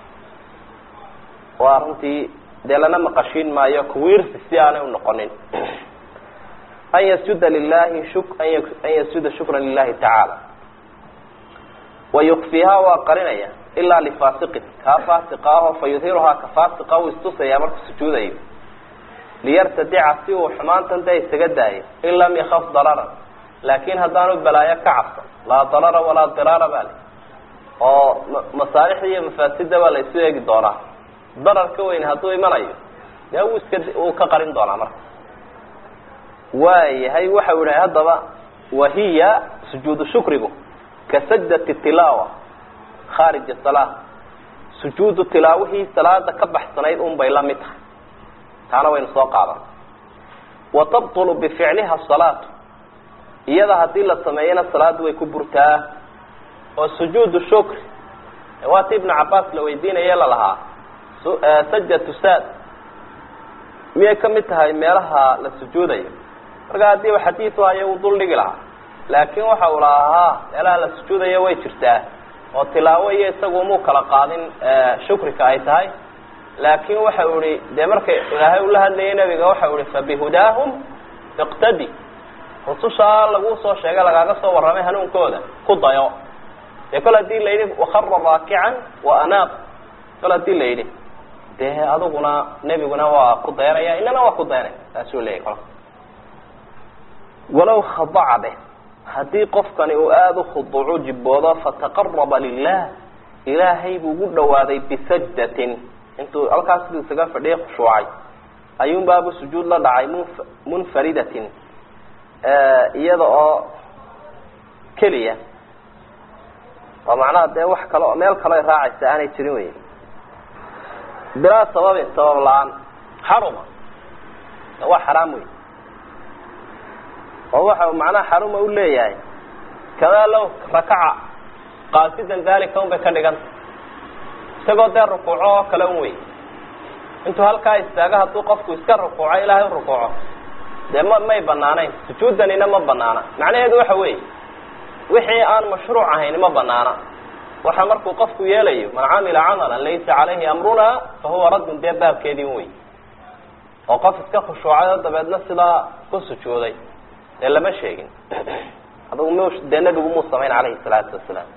waa runtii dee lana maqashiin maayo kuwiirsi si aanay unoqonin an yasjuda lilahi shuk an yasjuda shukran lilahi tacaala wayukfihaa waa qarinaya ilaa lifaasiqin kaa faasiqa aho fa yudhiruhaa ka faasiqa uu istusaya markuu sujuudayo liyartadica si uu xumaantan dee isaga daayo in lam yakaf dararan laakin haddaanu balaayo ka cabsan laa darara walaa diraara baa le oo masaalixda iyo mafaasidda baa la isu eegi doonaa darar ka weyn hadduu imanayo dee wuu iska uu ka qarin doonaa marka waayahay waxa u yihi haddaba wahiya sujuudu shukrigu ka sajdati tilaawa khaarija salaa sujuudu tilaawihii salaada ka baxsanayd un bay la mid tahay taana waynu soo qaadan wa tabtulu bificliha salaatu iyada haddii la sameeyana salaaddu way ku burtaa oo sujuudu shukri waati ibnu cabaas la weydiinaye lalahaa sajdatu saad miyay ka mid tahay meelaha la sujuudayo marka haddii u xadiisu hayo uu dul dhigi lahaa laakin waxa uu lahaa ha meelaha la sujuudayo way jirtaa oo tilaawo iyo isagu muu kala qaadin shukrika ay tahay laakin waxa u ihi dee marka ilaahay ula hadlayay nabiga waxa u ihi fabihudaahum iqtadi rusushaa lagu soo sheegay lagaaga soo warramay hanuunkooda ku dayo dee kol hadii la yidhi wakara raakican wa anaaq kol hadii la yidhi dee adiguna nebiguna waa ku dayanaya inana waa ku dayanaya taasuu leeyahy kolka walaw khadaca be haddii qofkani uu aada u khuduucu jibboodo fataqaraba lilah ilaahay buu ugu dhawaaday bisajdatin intuu halkaas siduu isaga fadhiyay khushuucay ayuunbaabu sujuud la dhacay munf munfaridatin iyada oo keliya oo macnaha dee wax kale oo meel kaleo raacaysa aanay jirin wey bilaa sababin sabab la-aan xaruma waa xaraam wey oo waxa macnaha xaruma u leeyahay kadaa low rakaca qaasidan dalika un bay ka dhiganta isagoo dee rukuuco oo kale un wey intuu halkaa istaago hadduu qofku iska rukuuco ilaahay u rukuuco dee ma may banaanayn sujuudanina ma banaana macnaheedu waxa weeye wixii aan mashruuc ahayn ma banaana waxa markuu qofku yeelayo man camila camalan laysa calayhi amruna fa huwa raddun dee baabkeedii un wey oo qof iska khushuucay oo dabeedna sidaa ku sujuuday dee lama sheegin adugu m dee nebigu muu samayn calayhi salaatu wasalaam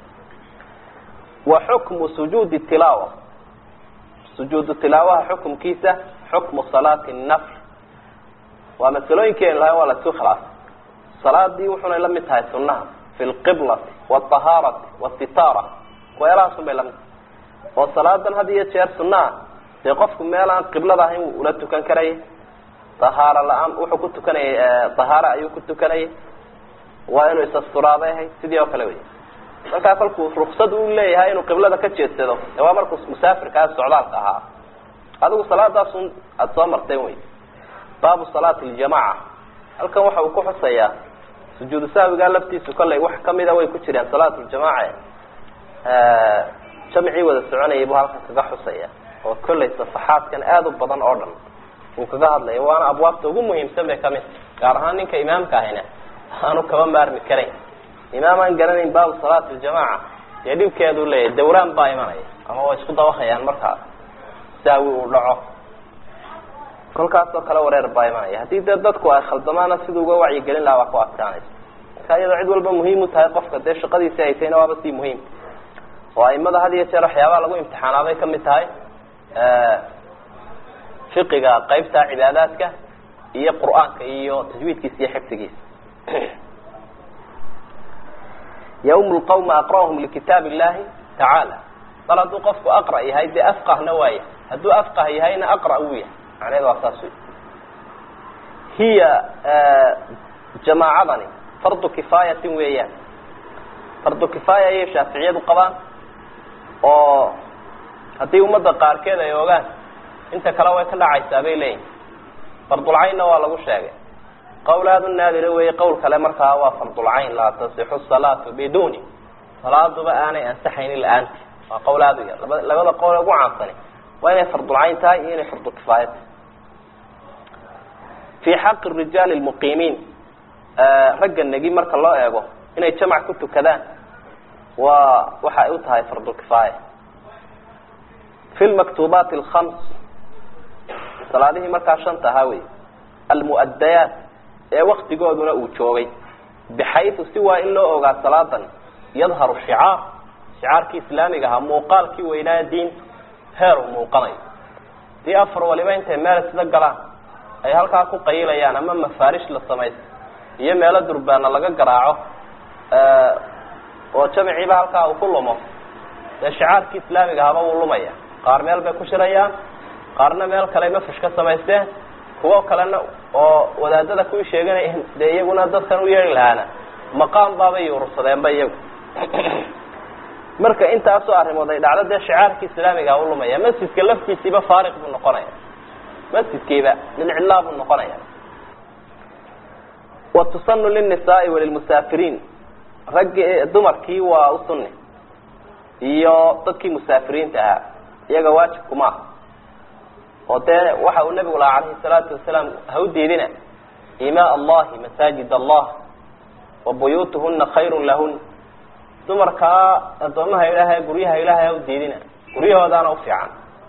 wa xukmu sujuudi tilaawa sujuudu tilaawaha xukumkiisa xukmu salaati nafl waa masalooyinkeenu lahay waa la isku khilaafay salaadii wuxunay la mid tahay sunaha fi lqiblati watahaarati wasitaara weelahaasun bay lamid tahay oo salaadan had iyo jeer sunaha dee qofku meel aan qiblada ahayn wuu ula tukan karaya tahaaro la-aan wuxuu ku tukanayay tahaaro ayuu ku tukanayay waa inuu isasturaabay ahayd sidii oo kale wey markaa kolkuu ruksad u leeyahay inuu qiblada ka jeedsado de waa markuu musaafirkaa socdaalka ahaa adigu salaadaasun aada soo marteen wey baabu salaati ljamaca halkan waxa uu ku xusayaa sujuudu sahwigaa laftiisu kollay wax kamida way ku jireen salaatu ljamaca jamcii wada soconayay buu halkan kaga xusaya oo kollay safaxaadkan aada u badan oo dhan uu kaga hadlaya waana abwaabta ugu muhiimsan bay kamid gaar ahaan ninka imaamka ahina aanu kaba maarmi karayn imaam aan garanayn baabu salaati ljamaca dee dhibkeedu leeyahy dawraan baa imanaya ama way isku dabahayaan markaa saawi uu dhaco kolkaasoo kale wareer baa imanaya haddii dee dadku ay khaldamaana siduu uga wacyigelin lahaa waa ku adkaanaysa marka iyadoo cid walba muhiim u tahay qofka dee shaqadiisi ay tahayna waaba sii muhiim oo aimada had iyo jeer waxyaabaha lagu imtixaanaabay kamid tahay fiqiga qeybta cibaadaadka iyo qur'aanka iyo tajwiidkiisa iyo xifdigiisa ywm lqawma aqra'hum likitaab illahi tacaala bal hadduu qofku aqra yahay dee afqahna waaya hadduu afqah yahayna aqra wuu yahay macnaheed waa saas wey hiya jamaacadani fardu kifaayatin weeyaan fardu kifaaya ayay shaaficiyadu qabaan oo haddii ummadda qaarkeed ay ogaan inta kale way ka dhacaysaa bay leeyihin fardulcaynna waa lagu sheegay qawl aada u naadira weeye qowl kale markaa waa fardulcayn laa tasixu salaatu biduni salaaduba aanay ansaxaynin la-aanti waa qowl aada u yar laba labada qowl ugu caansani waa inay fardulcayn tahay iyo inay fardu kifaaya tahay fi xaqi rijaali lmuqiimiin ragga negi marka loo eego inay jamac ku tukadaan waa waxa ay u tahay fardulkifaaya fi lmaktuubaati alkhams salaadihii markaa shanta ahaa wey almu'adayaat ee waktigooduna uu joogay bixaytu si waa in loo ogaa salaadan yadharu shicaar shicaarkii islaamiga ahaa muuqaalkii weynaa diinta heer uu muuqanayo dii afar waliba intay meel isla galaan ay halkaa ku qayilayaan ama mafaarish la samaysto iyo meelo durbaana laga garaaco oo jamiciiba halkaa uu ku lumo dee shicaarkii islaamiga ahaba wuu lumaya qaar meel bay ku shirayaan qaarna meel kale mafush ka samaysteen kuwo kalena oo wadaadada ku sheeganayeen dee iyaguna dadkan u yeeri lahaana maqaam baabay urursadeenba iyagu marka intaasoo arrimood ay dhacdo dee shicaarkii islaamiga u lumaya masjidka laftiisiiba faariq buu noqonaya masjidkiiba lilcilaa buu noqonaya wa tusanu lilnisaai walilmusaafiriin raggi dumarkii waa u sunni iyo dadkii musaafiriinta ahaa iyaga waajibku maaha oo dee waxa uu nabigu lahaa calayhi salaatu wasalaam ha u diidina imaa allahi masaajid allah wa buyuutuhuna khayrun lahun dumarkaa addoomaha ilaahay guryaha ilaahay ha u diidina guryahoodaana u fiican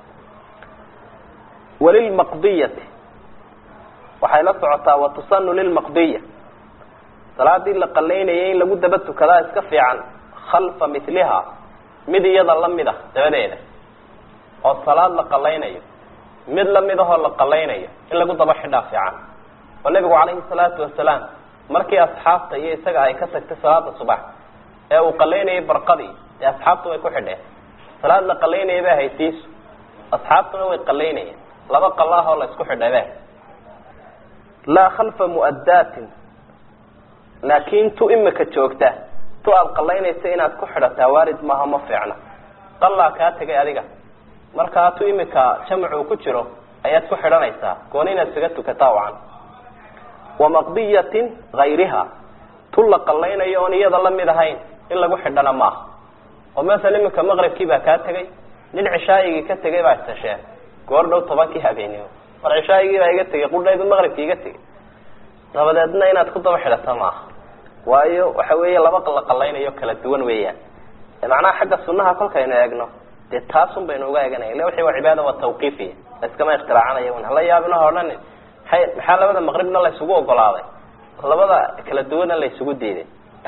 walilmaqdiyati waxay la socotaa watusanu lilmaqdiya salaadii la qalaynayay in lagu daba tukadaa iska fiican khalfa miliha mid iyada lamid ah dabadeeda oo salaad la qalaynayo mid lamid ahoo la qalaynayo in lagu daba xidhaa fiican oo nabigu calayhi salaatu wasalaam markii asxaabta iyo isaga ay ka tagtay salaada subax ee uu qalaynayay barqadii dee asxaabtu way ku xidheen salaad la qalaynaya bay haytiisu asxaabtuna way qalaynayeen laba qalaahoo la isku xidhay be laa khalfa mu'addaatin laakin tu imika joogta tu aada qalaynaysa inaad ku xidhataa waarid maaha ma fiicna qalaa kaa tegay adiga markaa tu imika jamcuu ku jiro ayaad ku xidhanaysaa gooni inaad isaga tukataa wacan wa maqdiyatin hayriha tu la qalaynayo oon iyada lamid ahayn in lagu xidhana maaha oo masala iminka maqribkii baa kaa tegay nin cishaayigii ka tegay baa istasheen goor dhow tobankii habeenimo mar cishaayigii baa iga tegay qudhaydu maqribkii iga tegay dabadeedna inaad ku daba xidhato maaha waayo waxa weeye laba la qalaynayo kala duwan weeyaan macnaha xagga sunaha kolkaynu eegno dee taasun baynu uga eeganaya illa wixii waa cibaada waa tawqiifiya laiskama ikhtiraacanayo un hala yaabina ha odhanin maxay maxaa labada maqribna la isugu ogolaaday labada kala duwanna la isugu diiday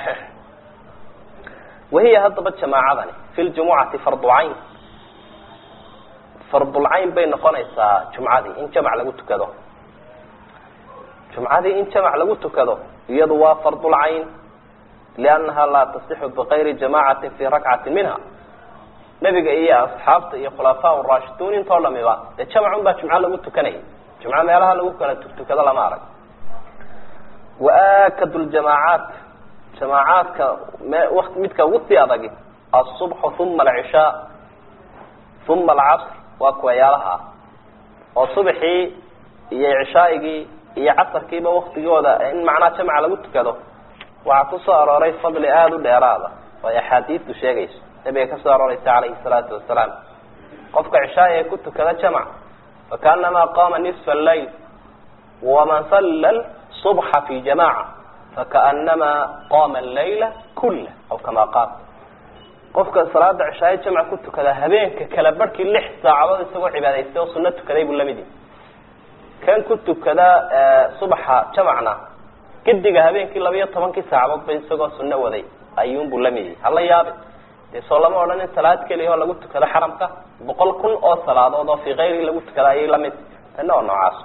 wahiya haddaba jamaacadani fi ljumucati fardu cayn fardulcayn bay noqonaysaa jumcadii in jamac lagu tukado jumcadii in jamac lagu tukado iyadu waa fardulcayn liannaha laa tasixu bikayri jamacati fi rakcati minha nebiga iyo asxaabta iyo khulafaa raashiduun intoo dhamiba dee jamacun baa jumco lagu tukanaya jumco meelaha lagu kala tukado lama arag waakadu ljamaacaat jamaacaadka m midka ugu sii adagi asubxu uma alcishaa uma alcasr waa kuwayaalaha ah oo subaxii iyo cishaaigii iyo casarkiiba waktigooda in macnaha jamca lagu tukado waxaa kusoo arooray fadli aada u dheeraada oo ay axaadiistu sheegayso nabiga kasoo arooreysa calayhi salaatu wasalaam qofka cishaai ee ku tukada jamc fakaanamaa qama nisfa allayl waman salla subxa fi jamaca fakaanamaa qama allayla kula aw kama qaal qofka salaada cishaaye jamc ku tukada habeenka kala barhkii lix saacadood isagoo cibaadaystay oo suno tukaday buu lamid yahi kan ku tukada subaxa jamcna gediga habeenkii labiyo tobankii saacadood ba isagoo suno waday ayuunbuu lamid yahi hala yaabi dee soo lama odhan in salaad keliya oo lagu tukado xaramka boqol kun oo salaadood oo fii kayrihi lagu tukada ayay lamid tana oo noocaas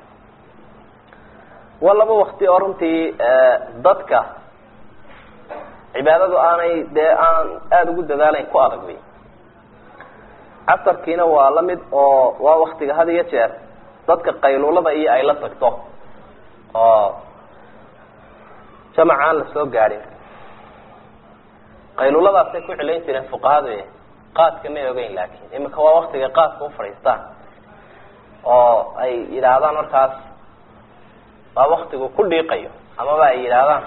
waa laba wakti oo runtii dadka cibaadadu aanay dee aan aada ugu dadaalayn ku adag wey casarkiina waa la mid oo waa waktiga had iyo jeer dadka qayluulada iyo ay la tagto oo jamac aan la soo gaadhin qayluuladaasay ku cilayn jireen fuqahadu qaadka may ogeyn laakin imika waa waktiga qaadka u fadhiistaan oo ay yidhaahdaan markaas waa waktigu ku dhiiqayo amaba ay yidhaahdaan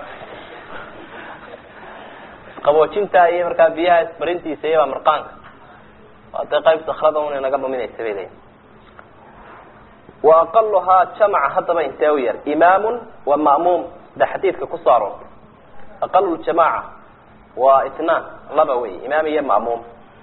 qaboojinta iyo markaa biyaha ismarintiisa iyobaa marqaanka waa dee qayb sakrada una naga dhuminaysa bay leeyiin wa aqaluhaa jamca haddaba intee u yar imaamun wa ma'muum da xadiidka kusoo aroortay aqalu ljamaca waa itnaan laba wey imaam iyo ma'muum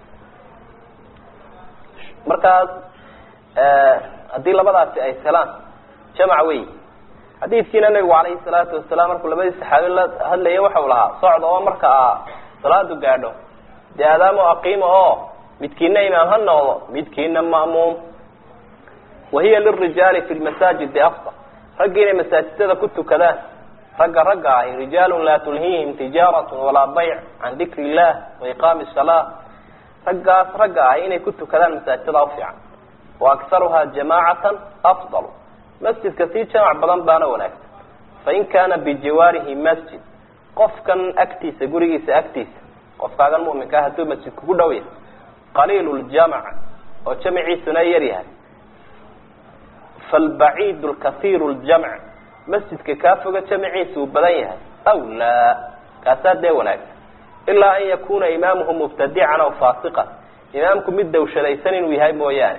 markaas haddii labadaasi ay helaan jamc wey xadiidkiina nabigu calayhi salaatu wasalaam markuu labadii saxaabi la hadlaya waxau lahaa socda oo marka a salaadu gaadho dee aadaamo aqiima oo midkiina imaam ha noqdo midkiina ma'muum wahiya lirijaali fi lmasaajidi afdal raggi inay masaajidada ku tukadaan ragga ragga ahi rijaalun laa tulhiihim tijaaratu walaa bayc can dikri illah wa iqaami salaa raggaas ragga ahi inay ku tukadaan masaajidada ufiican wa akharuha jamaacatan afdal masjidka sii jamac badan baana wanaagsan fain kaana bijiwaarihi masjid qofkan agtiisa gurigiisa agtiisa qofkaagan muminkaa hadduu masjid kugu dhow yahay qaliil ljamc oo jamciisuna yar yahay falbaciid lkasiir ljamc masjidka kaa foga jamciisa uu badan yahay aw laa kaasaa dee wanaagsan ilaa an yakuna imaamuhu mubtadican aw faasiqan imaamku mid dawshadaysan inuu yahay mooyaane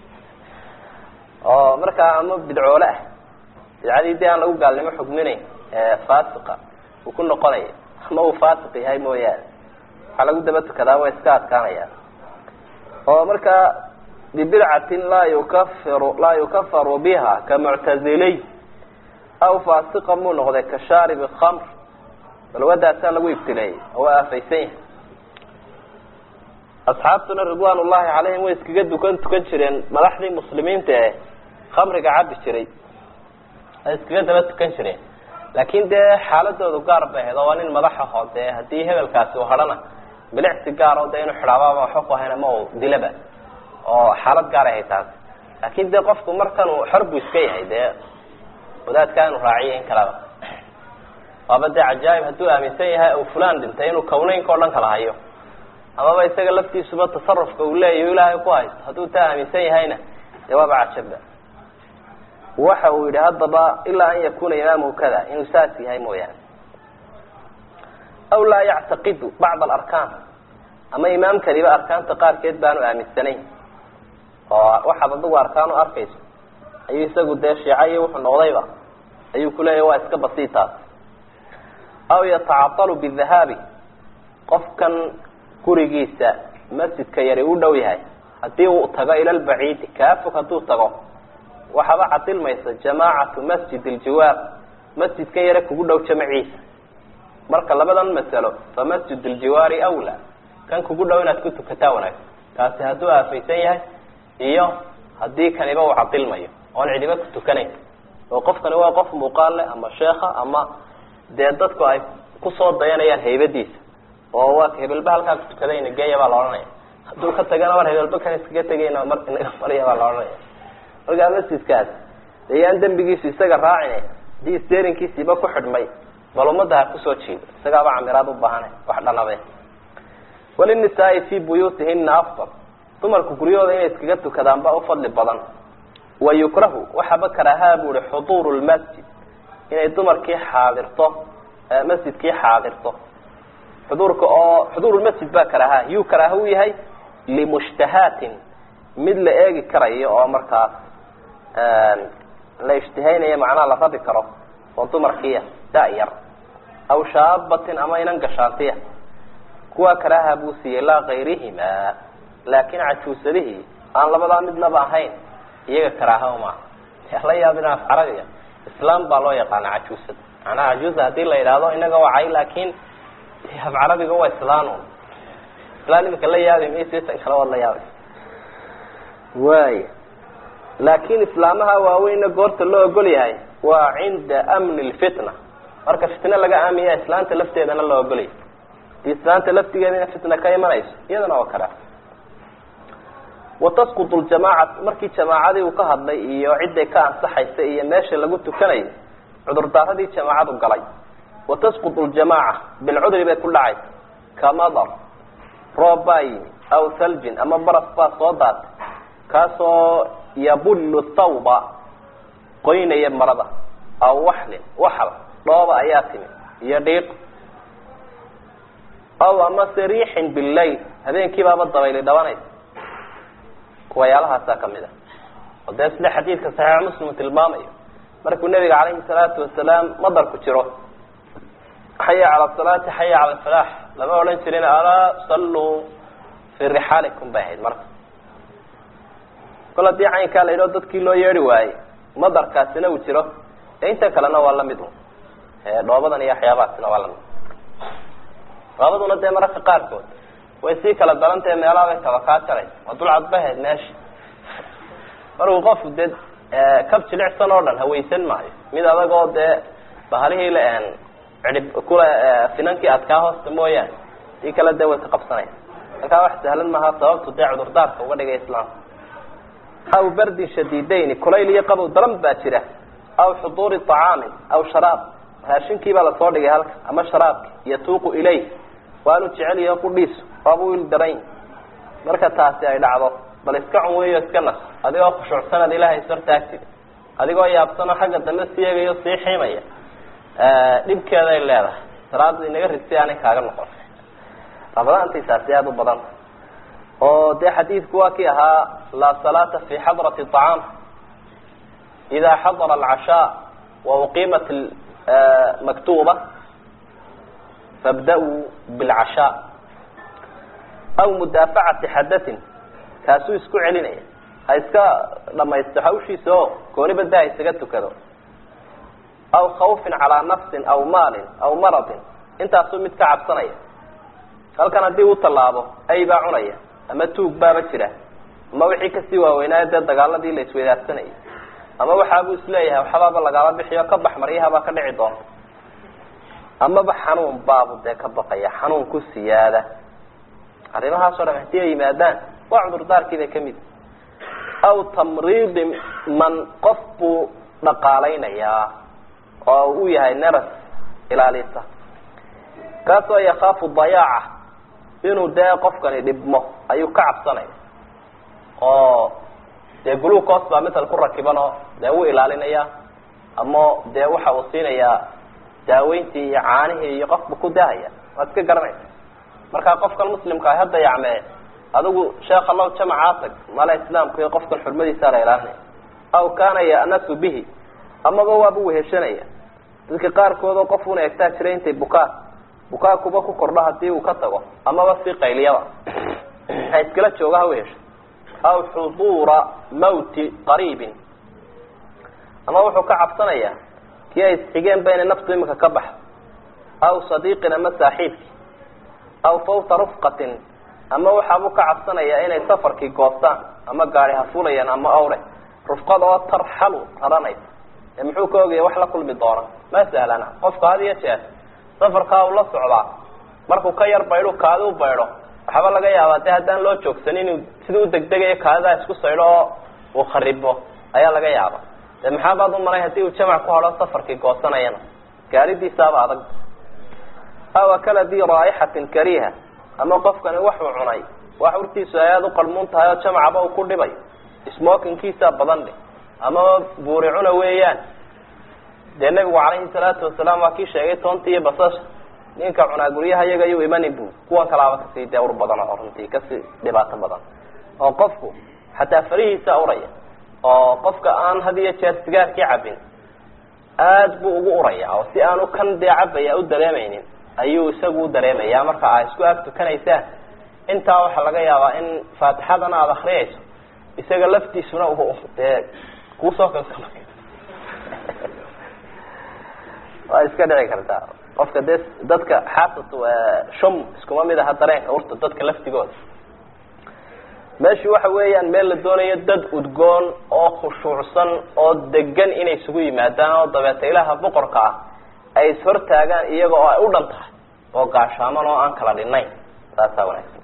oo markaa ama bidcoole ah bidcadii dee aan lagu gaalnimo xugminayn faasiqa uu ku noqonaya ama uu faasiq yahay mooyaane waxaa lagu daba tukadaa way iska adkaanayaan oo markaa bibidcatin laa yukafiru laa yukafaru biha ka muctaziliy aw faasiqa muu noqday ka shaaribi khamr balwadaasaa lagu ibtileeyey oo waa aafaysan yahay asxaabtuna ridwaan ullahi calayhim way iskaga dukan tukan jireen madaxdii muslimiinta ee khamriga cabi jiray ay iskaga daba tukan jireen laakin dee xaaladoodu gaar bay ahayd oo waa nin madaxa hoo dee haddii hebelkaasi u hadhana bilicsi gaar oo dee inuu xidhaabaaba waxba ku hayn ama u dilaba oo xaalad gaar ahay taasi laakin dee qofku markan uu xor buu iska yahay dee wadaadkaa inuu raaciyo in kalaba waaba dee cajaaib hadduu aaminsan yahay u fulan dhintay inuu kawneynka o dhan kala hayo amaba isaga laftiisuba tasarufka uu leeyahy ilaahay ku haysto hadduu taa aaminsan yahayna dee waaba cajaba waxa uu yihi haddaba ilaa an yakuna imaamuhu kada inuu saas yahay mooyaane aw laa yactaqidu bacd alarkaan ama imaamkaniba arkaanta qaarkeed baanu aaminsanayn oo waxaad adigu arkaan u arkayso ayuu isagu dee shiica iyo wuxuu noqdayba ayuu kuleeyahy waa iska basiitaas aw yatacaalu bidahaabi qofkan gurigiisa masjidka yari u dhow yahay haddii uu tago ila lbaciidi kaa fog hadduu tago waxaaba cadilmaysa jamaacatu masjid ljiwaar masjidkan yare kugu dhow jamaciisa marka labadan masalo fa masjid ljiwaari awla kan kugu dhow inaad ku tukataa wanaagsan kaasi hadduu aafaysan yahay iyo haddii kaniba uu cadilmayo oon cidiba ku tukanayn oo qofkani waa qof muuqaal leh ama sheekha ama dee dadku ay kusoo dayanayaan haybadiisa oo waa hebelba halkaa ku tukadayna geeya baa la odhanaya hadduu ka tagana mar hebelba kan iskaga tegayna mar inaga marya baa la odhanaya markaa masjidkaas ayaan dembigiisu isaga raacine hadii sterinkiisiiba ku xidhmay bal ummadda ha kusoo jiido isagaaba camiraad u baahana wax dhanabe walinisaai fi buyuutihina afdal dumarku guryahooda inay iskaga tukadaanba ufadli badan wa yukrahu waxaaba karaahaa bu ihi xuduuru lmasjid inay dumarkii xaadirto masjidkii xaadirto xuduurka oo xuduurulmasjid baa karaaha yuu karaaha u yahay limushtahaatin mid la eegi karayo oo markaas la ishtihaynayo macnaha la rabi karo oo dumarkiiya da-yar aw shaabatin ama inan gashaantiya kuwaa karaaha buu siiyey laa kayrihima laakin cajuusadihii aan labadaa midnaba ahayn iyaga karaaha maaha la yaabin af carabiga islaam baa loo yaqaana cajuusad macnaha cajuusa hadii la yidhaahdo inaga wacay laakin af carabiga waa islaan islaan imika la yaabi maysan kale waad la yaabay waaya laakin islaamaha waaweyna goorta loo ogol yahay waa cinda amni lfitna marka fitna laga aamiya islaanta lafteedana loo ogolyahay hadii islaanta laftigeedana fitna ka imanayso iyadana waa karaa watasquط ljamaaca markii jamaacadii uu ka hadlay iyo ciday ka ansaxaysa iyo meesha lagu tukanayo cudurdaaradii jamaacadu galay watasquط ljamaaca bilcudri bay ku dhacaysa kamadar roob baa yimi aw haljin ama baras baa soo daatay kaasoo yabullu thawba qoynaya marada aw waxlin waxal dhooba ayaa timi iyo dhiiq aw amase riixin billayl habeenkii baaba dabayli dhabanaysa kuwayaalahaasaa kamid ah oo dee sida xadiidka saxiix muslim tilmaamayo markuu nabiga calayhi salaatu wasalaam madarku jiro xaya cala salaati xaya cala alfalaax lama odhan jirin alaa salluu fii rixaalikum bay ahayd marka kol haddii caynkaa la yidhao dadkii loo yeedhi waayey madarkaasina uu jiro ee inta kalena waa lamid un dhoobadan iyo waxyaabahaasina waa lamid dhoobaduna dee mararka qaarkood way sii kala darantahe meelaha bay kaba kaa jaraysa waa dulcad bahayd meesha markuu qofku dee kab jilicsan oo dhan hawaysan maayo mid adag oo dee bahalihii la cidhib kula finankii adkaa hoosta mooyaane sii kale dee way ka qabsanaya markaa wax sahlan maaha sababtu dee cudurdaarka uga dhigay islaamka aw bardin shadiidayni kulayl iyo qabow daran baa jira aw xuduuri طacaamin aw sharaab raashinkii baa lasoo dhigay halka ama sharaabki yatuuqu ilayh waanu jecel yaho qudhiisu waaba wiil daran marka taasi ay dhacdo bal iska cun weyo iska nas adigoo khushuucsanad ilahay ishortaagtid adigoo yaabsanoo xagga dambe sii egayo sii xiimaya dhibkeeday leedahay salaada inaga rigtay aanay kaaga noqon rabadaantaysaasi aada u badanta oo dee xadiidku waa kii ahaa laa salaata fi xadrati طacaam ida xadara alcashaa wa uqiimat maktuba fabda-uu bilcashaa aw mudaafacati xadatin kaasuu isku celinaya ha iska dhamaysto hawshiisa oo goonibada ha isaga tukado aw khawfin calaa nafsin aw maalin aw maradin intaasuu mid ka cabsanaya halkan haddii uu tallaabo ay baa cunaya ama tuug baaba jira ama wixii kasii waaweynaayo dee dagaaladii la isweydaarsanayay ama waxaabuu isleeyahay waxbaaba lagaala bixiyo ka bax maryahabaa ka dhici doonta amaba xanuun baabu dee ka baqaya xanuun ku siyaada arrimahaasoo dhan hadii ay yimaadaan waa cudurdaarkii bay kamid aw tamriidi man qof buu dhaqaalaynayaa oo uu yahay neras ilaalisa kaasoo yakaafu dayaaca inuu dee qofkani dhibmo ayuu ka cabsanaya oo dee glucos baa misal ku rakiban oo dee wuu ilaalinaya ama dee waxa uu siinayaa daaweyntii iyo caanihii iyo qofba ku dahaya waad iska garanaysa markaa qofkan muslimka ah hadda yacmee adigu sheekha low jamacaa tag mala islaamku iyo qofkan xurmadiisaa la ilaalinaya aw kaana ya'nasu bihi amaba waaba weheshanaya dadka qaarkoodoo qof una egtaa jiray intay bukaa bukaa kuba ku kordho hadii uu ka tago amaba si qayliyaba ha iskala jooga ha wehesho aw xuduura mawti qariibin ama wuxuu ka cabsanayaa kii ay isxigeen ba inay naftu imika ka baxdo aw sadiiqin ama saaxiibki aw fawta rufqatin ama waxaabuu ka cabsanayaa inay safarkii goostaan ama gaari hafulayaan ama awre rufqada oo tarxalu raranaysa ee muxuu ka ogaya wax la kulmi doona ma sahlana qofka had iyo jeer safarkaa uu la socdaa markuu ka yar baydho kaadi u baydho waxaaba laga yaabaa de haddaan loo joogsanin inuu sida u degdegayo kaadidaa isku saydho oo uu kharibo ayaa laga yaaba de maxaabaad u maray hadii uu jamac ku hadho safarkii goosanayana gaaridiisaaba adag aw akala di raaixatin kariha ama qofkani waxuu cunay wax urtiisu ay aada u qarmuun tahay oo jamacaba uu ku dhibayo smokinkiisaa badan dhe amaba buuri cuna weeyaan dee nebigu calayhi salaatu wasalaam waa kii sheegay toonta iyo basasha ninka cunaa guryaha iyaga ayuu imanin bu kuwan kalaaba kasii dee ur badan oo runtii kasii dhibaato badan oo qofku xataa farihiisa uraya oo qofka aan had iyo jeer sigaarkii cabin aad buu ugu uraya oo si aanu kan dee cabaya u dareemaynin ayuu isagu u dareemaya marka aa isku ag tukanaysaan intaa waxaa laga yaabaa in faatixadana aada akriyayso isaga laftiisuna dee kuusoo kalsama waa iska dhici kartaa qofka dee dadka xaasat shum iskuma mid aha dareenka urta dadka laftigooda meeshu waxa weeyaan meel la doonayo dad udgoon oo khushuucsan oo degan inay isugu yimaadaan oo dabeeta ilaha boqorka ah ay ishortaagaan iyaga oo ay u dhan tahay oo gaashaaman oo aan kala dhinayn taasaa wanaagsan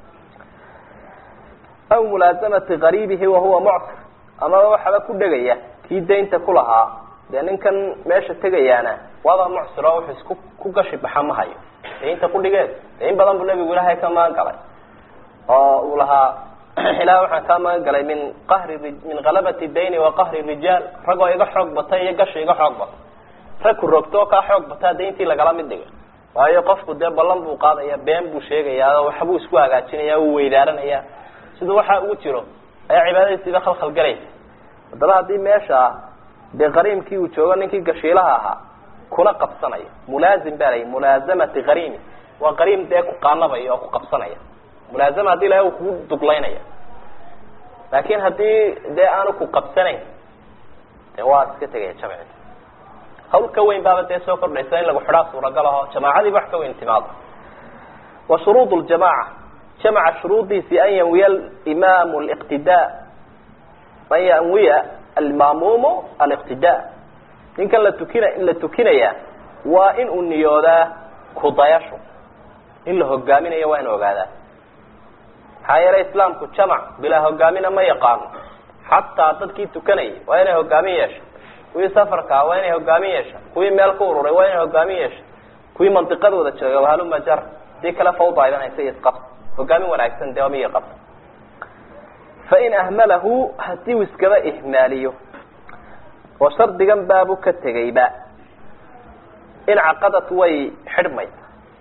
aw mulaasamati qariibihi wahuwa mucsir amaba waxaba ku dhegaya kii daynta ku lahaa dee ninkan meesha tegayaana waaba mucsir oo wuxuu isku ku gashi baxa ma hayo daynta kudhigeed de in badan buu nabigu ilaahay ka magan galay oo uu lahaa ilaah waxaan kaa magan galay min qahri min kalabati dayni wa qahri rijaal ragoo iga xoog bata iyo gashi iga xoog bata rag ku rogtoo kaa xoog bataa dayntii lagala mid dhiga waayo qofku dee ballan buu qaadaya been buu sheegayaa oo waxbuu isku hagaajinaya uu weydaaranaya siduu waxaa ugu jiro ayaa cibaadadiisiiba khalkhal galaysa haddaba haddii meesha dee qariimkii uu joogo ninkii gashiilaha ahaa kuna qabsanaya mulaazim baa layi mulaasamati qariimi waa qariim dee ku qaanabaya oo ku qabsanaya mulaazama hadii ilahay uu kugu duglaynaya laakin haddii dee aanu ku qabsanayn de waa iska tegaya jamci hawl ka weyn baaba dee soo kordhaysa in lagu xidhaa suuragal aho jamaacadiiba wax ka weyn timaado wa shuruud ljamaca jamaca shuruudiisi an yanwiya imaamu liqtidaa an yanwiya almaamuumu aliqtidaa ninkan la tukina la tukinaya waa in uu niyoodaa kudayasho in la hogaaminayo waa in ogaadaa maxaa yeelay islaamku jamac bilaa hogaamina ma yaqaano xataa dadkii tukanayay waa inay hogaamin yeesho kuwii safarkaa waa inay hogaamin yeesha kuwii meel ku ururay waa inay hogaamin yeesha kuwii mandiqadooda jooga wahaluma jar hadii kale fawda idanaysa iyo isqabs hogaamin wanaagsan dee miya qabta fain ahmalahu hadii uu iskaba ihmaaliyo oo shardigan baabu ka tegayba incaqadat way xidhmaysa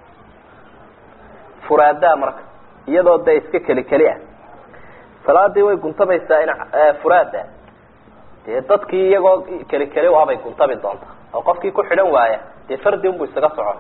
furaadaa marka iyadoo dee iska keli keli ah salaadii way guntamaysaa in furaada dee dadkii iyagoo keli keli u abay guntabi doontaa oo qofkii ku xidhan waaya dee fardi unbu isaga socon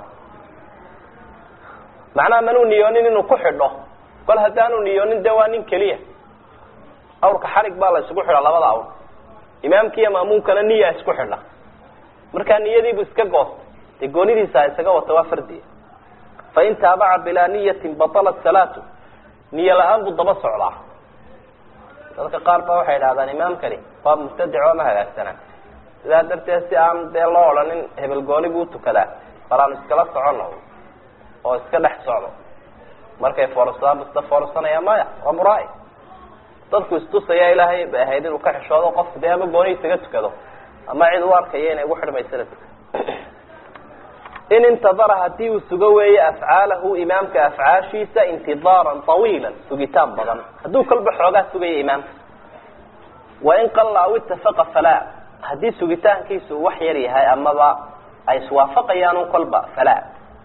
macnaha manuu niyoonin inuu ku xidho kol haddaanu niyoonin dee waa nin keliya awrka xarig baa la isugu xidha labada awr imaamki iyo maamuumkana niya isku xidha markaa niyadiibu iska goostay dee goonidiisa isaga wata waa fardiya fain taabaca bilaa niyatin batalat salaatu niyo la-aan buu daba socdaa dadka qaar ba waxay idhahdaan imaamkani waa mubtadic oo ma hagaagsanaa sidaa darteed si aan dee loo odhanin hebel gooni buu tukadaa bal aan iskala socono oo iska dhex socdo markay foorsadaan bu isla foorsanaya maya waa muraa-i dadku istusaya ilaahay bay ahayd inuu ka xishoodo qofku dee ama gooni isaga tukado ama cid u arkaya inay ugu xidhmaysa la tukado in intadara hadii uu sugo weeye afcaalahu imaamka afcaashiisa intidaaran طawiila sugitaan badan hadduu kolba xoogaa sugaya imaamka wain qalla aw itafaqa falaa haddii sugitaankiisu wax yar yahay amaba ay iswaafaqayaan un kolba falaa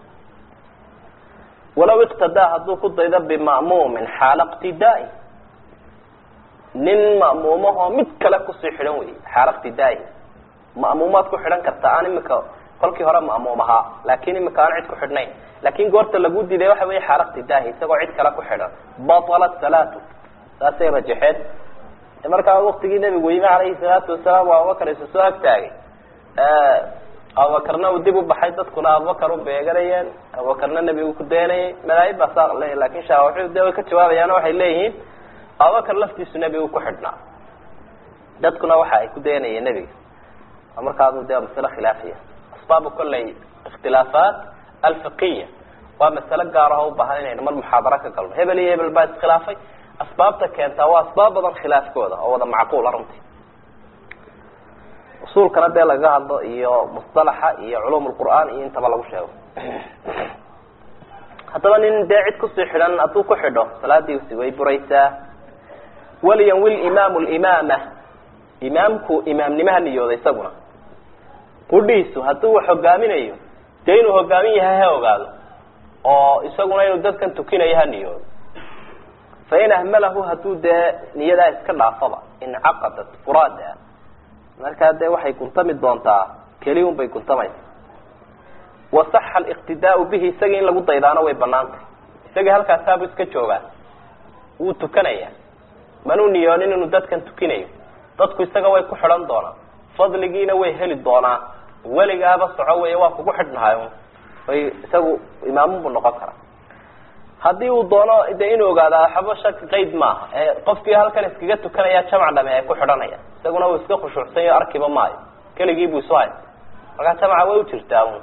walaw iqtadaa hadduu ku daydo bima'muumin xaala iqtidaai nin ma'muumahoo mid kale kusii xidhan wey xaala iqtidaai ma'muumaad ku xidhan kartaa aan imika kolkii hore ma'muum ahaa laakin imika aan cid ku xidhnayn laakin goorta lagu diiday waxa wey xaala iqtidaahi isagoo cid kale ku xidhan batalat salaatu saasay rajaxeen markaa waktigii nabigu yimi calayhi salaatu wasalaam waa abubakar isu soo agtaagay abubakarna uu dib u baxay dadkuna abubakar u beeganayeen abubakarna nebigu ku daynayay madaahib baa saa le lakin shaawaxi de way ka jawaabayaan waxay leeyihiin abubakar laftiisu nebigu ku xidhnaa dadkuna waxa ay ku daynayeen nebiga markaadu de masale khilaafiya asbaabu kolley ikhtilaafaat alfiqiya waa masale gaar aho ubaahan inaynu mar muxaadaro ka galno hebel iyo hebel baa iskhilaafay asbaabta keentaa waa asbaab badan khilaafkooda oo wada macquula runtii usuulkana dee lagaga hadlo iyo musطalaxa iyo culum lqur'aan iyo intaba lagu sheego haddaba nin dee cid kusii xidhan hadduu ku xidho salaadiisi way buraysaa waliyanwi imaamu limaama imaamku imaamnimaha niyooda isaguna qudhiisu hadduu wax hogaaminayo dee inuu hogaamin yahay ha ogaado oo isaguna inuu dadkan tukinayo ha niyoodo fain ahmalahu hadduu dee niyadaa iska dhaafaba incaqadat furaada markaa dee waxay guntami doontaa keli un bay guntamaysa wasaxa aliqtidaau bihi isagii in lagu daydaano way banaantay isagii halkaasaabu iska joogaa wuu tukanaya manuu niyoonin inuu dadkan tukinayo dadku isaga way ku xidhan doonaan fadligiina way heli doonaa weligaaba soco wey waa kugu xidhnahay way isagu imaamunbu noqon karaa haddii uu doono de inuu ogaada waxba shaki qayd maaha ee qofkii halkan iskaga tukanaya jamac dhame ay ku xidhanayaan isaguna uu iska khushuucsanyo arkiba maayo keligii buu isu hay markaa jamaca way u jirtaa un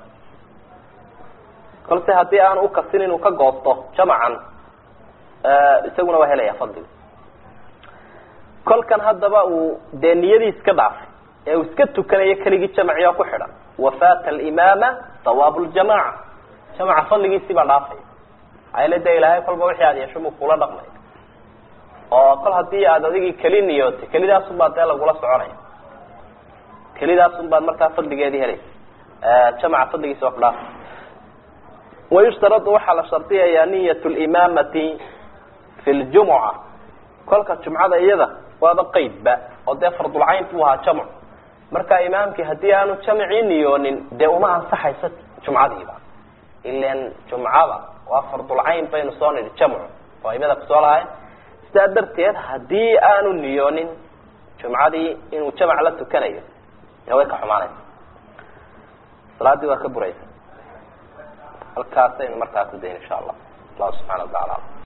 kolse haddii aanu ukasin inuu ka goosto jamacan isaguna waa helaya fadliga kolkan haddaba uu dee niyadii iska dhaafay ee uu iska tukanayo keligii jamaci oo ku xidhan wafaata alimaama sawaabu ljamaca jamaca fadligiisii baa dhaafaya ayla de ilaahay kolba wixii aad yeesho buu kula dhaqmay oo kol haddii aad adigii keli niyootay kelidaasun baad dee lagula soconaya kelidaasun baad markaa fadligeedii helaysa jamaca fadligiisa waa ku dhaafay wayushtaradu waxaa la shardiyayaa niyat limaamati fi ljumuca kolka jumcada iyada waaba qeydba oo dee fardulcayn buu ahaa jamc marka imaamkii haddii aanu jamcii niyoonin dee uma ansaxayso jumcadiiba ilan jumcada waa fardulcayn baynu soo nidhi jamcu oo imada kusoo lahay sidaa darteed haddii aanu niyoonin jumcadii inuu jamc la tukanayo dee way ka xumaanaysa salaadii waa ka buraysa halkaasaynu markaa ku dayn insha allah allahu subxana wa tacala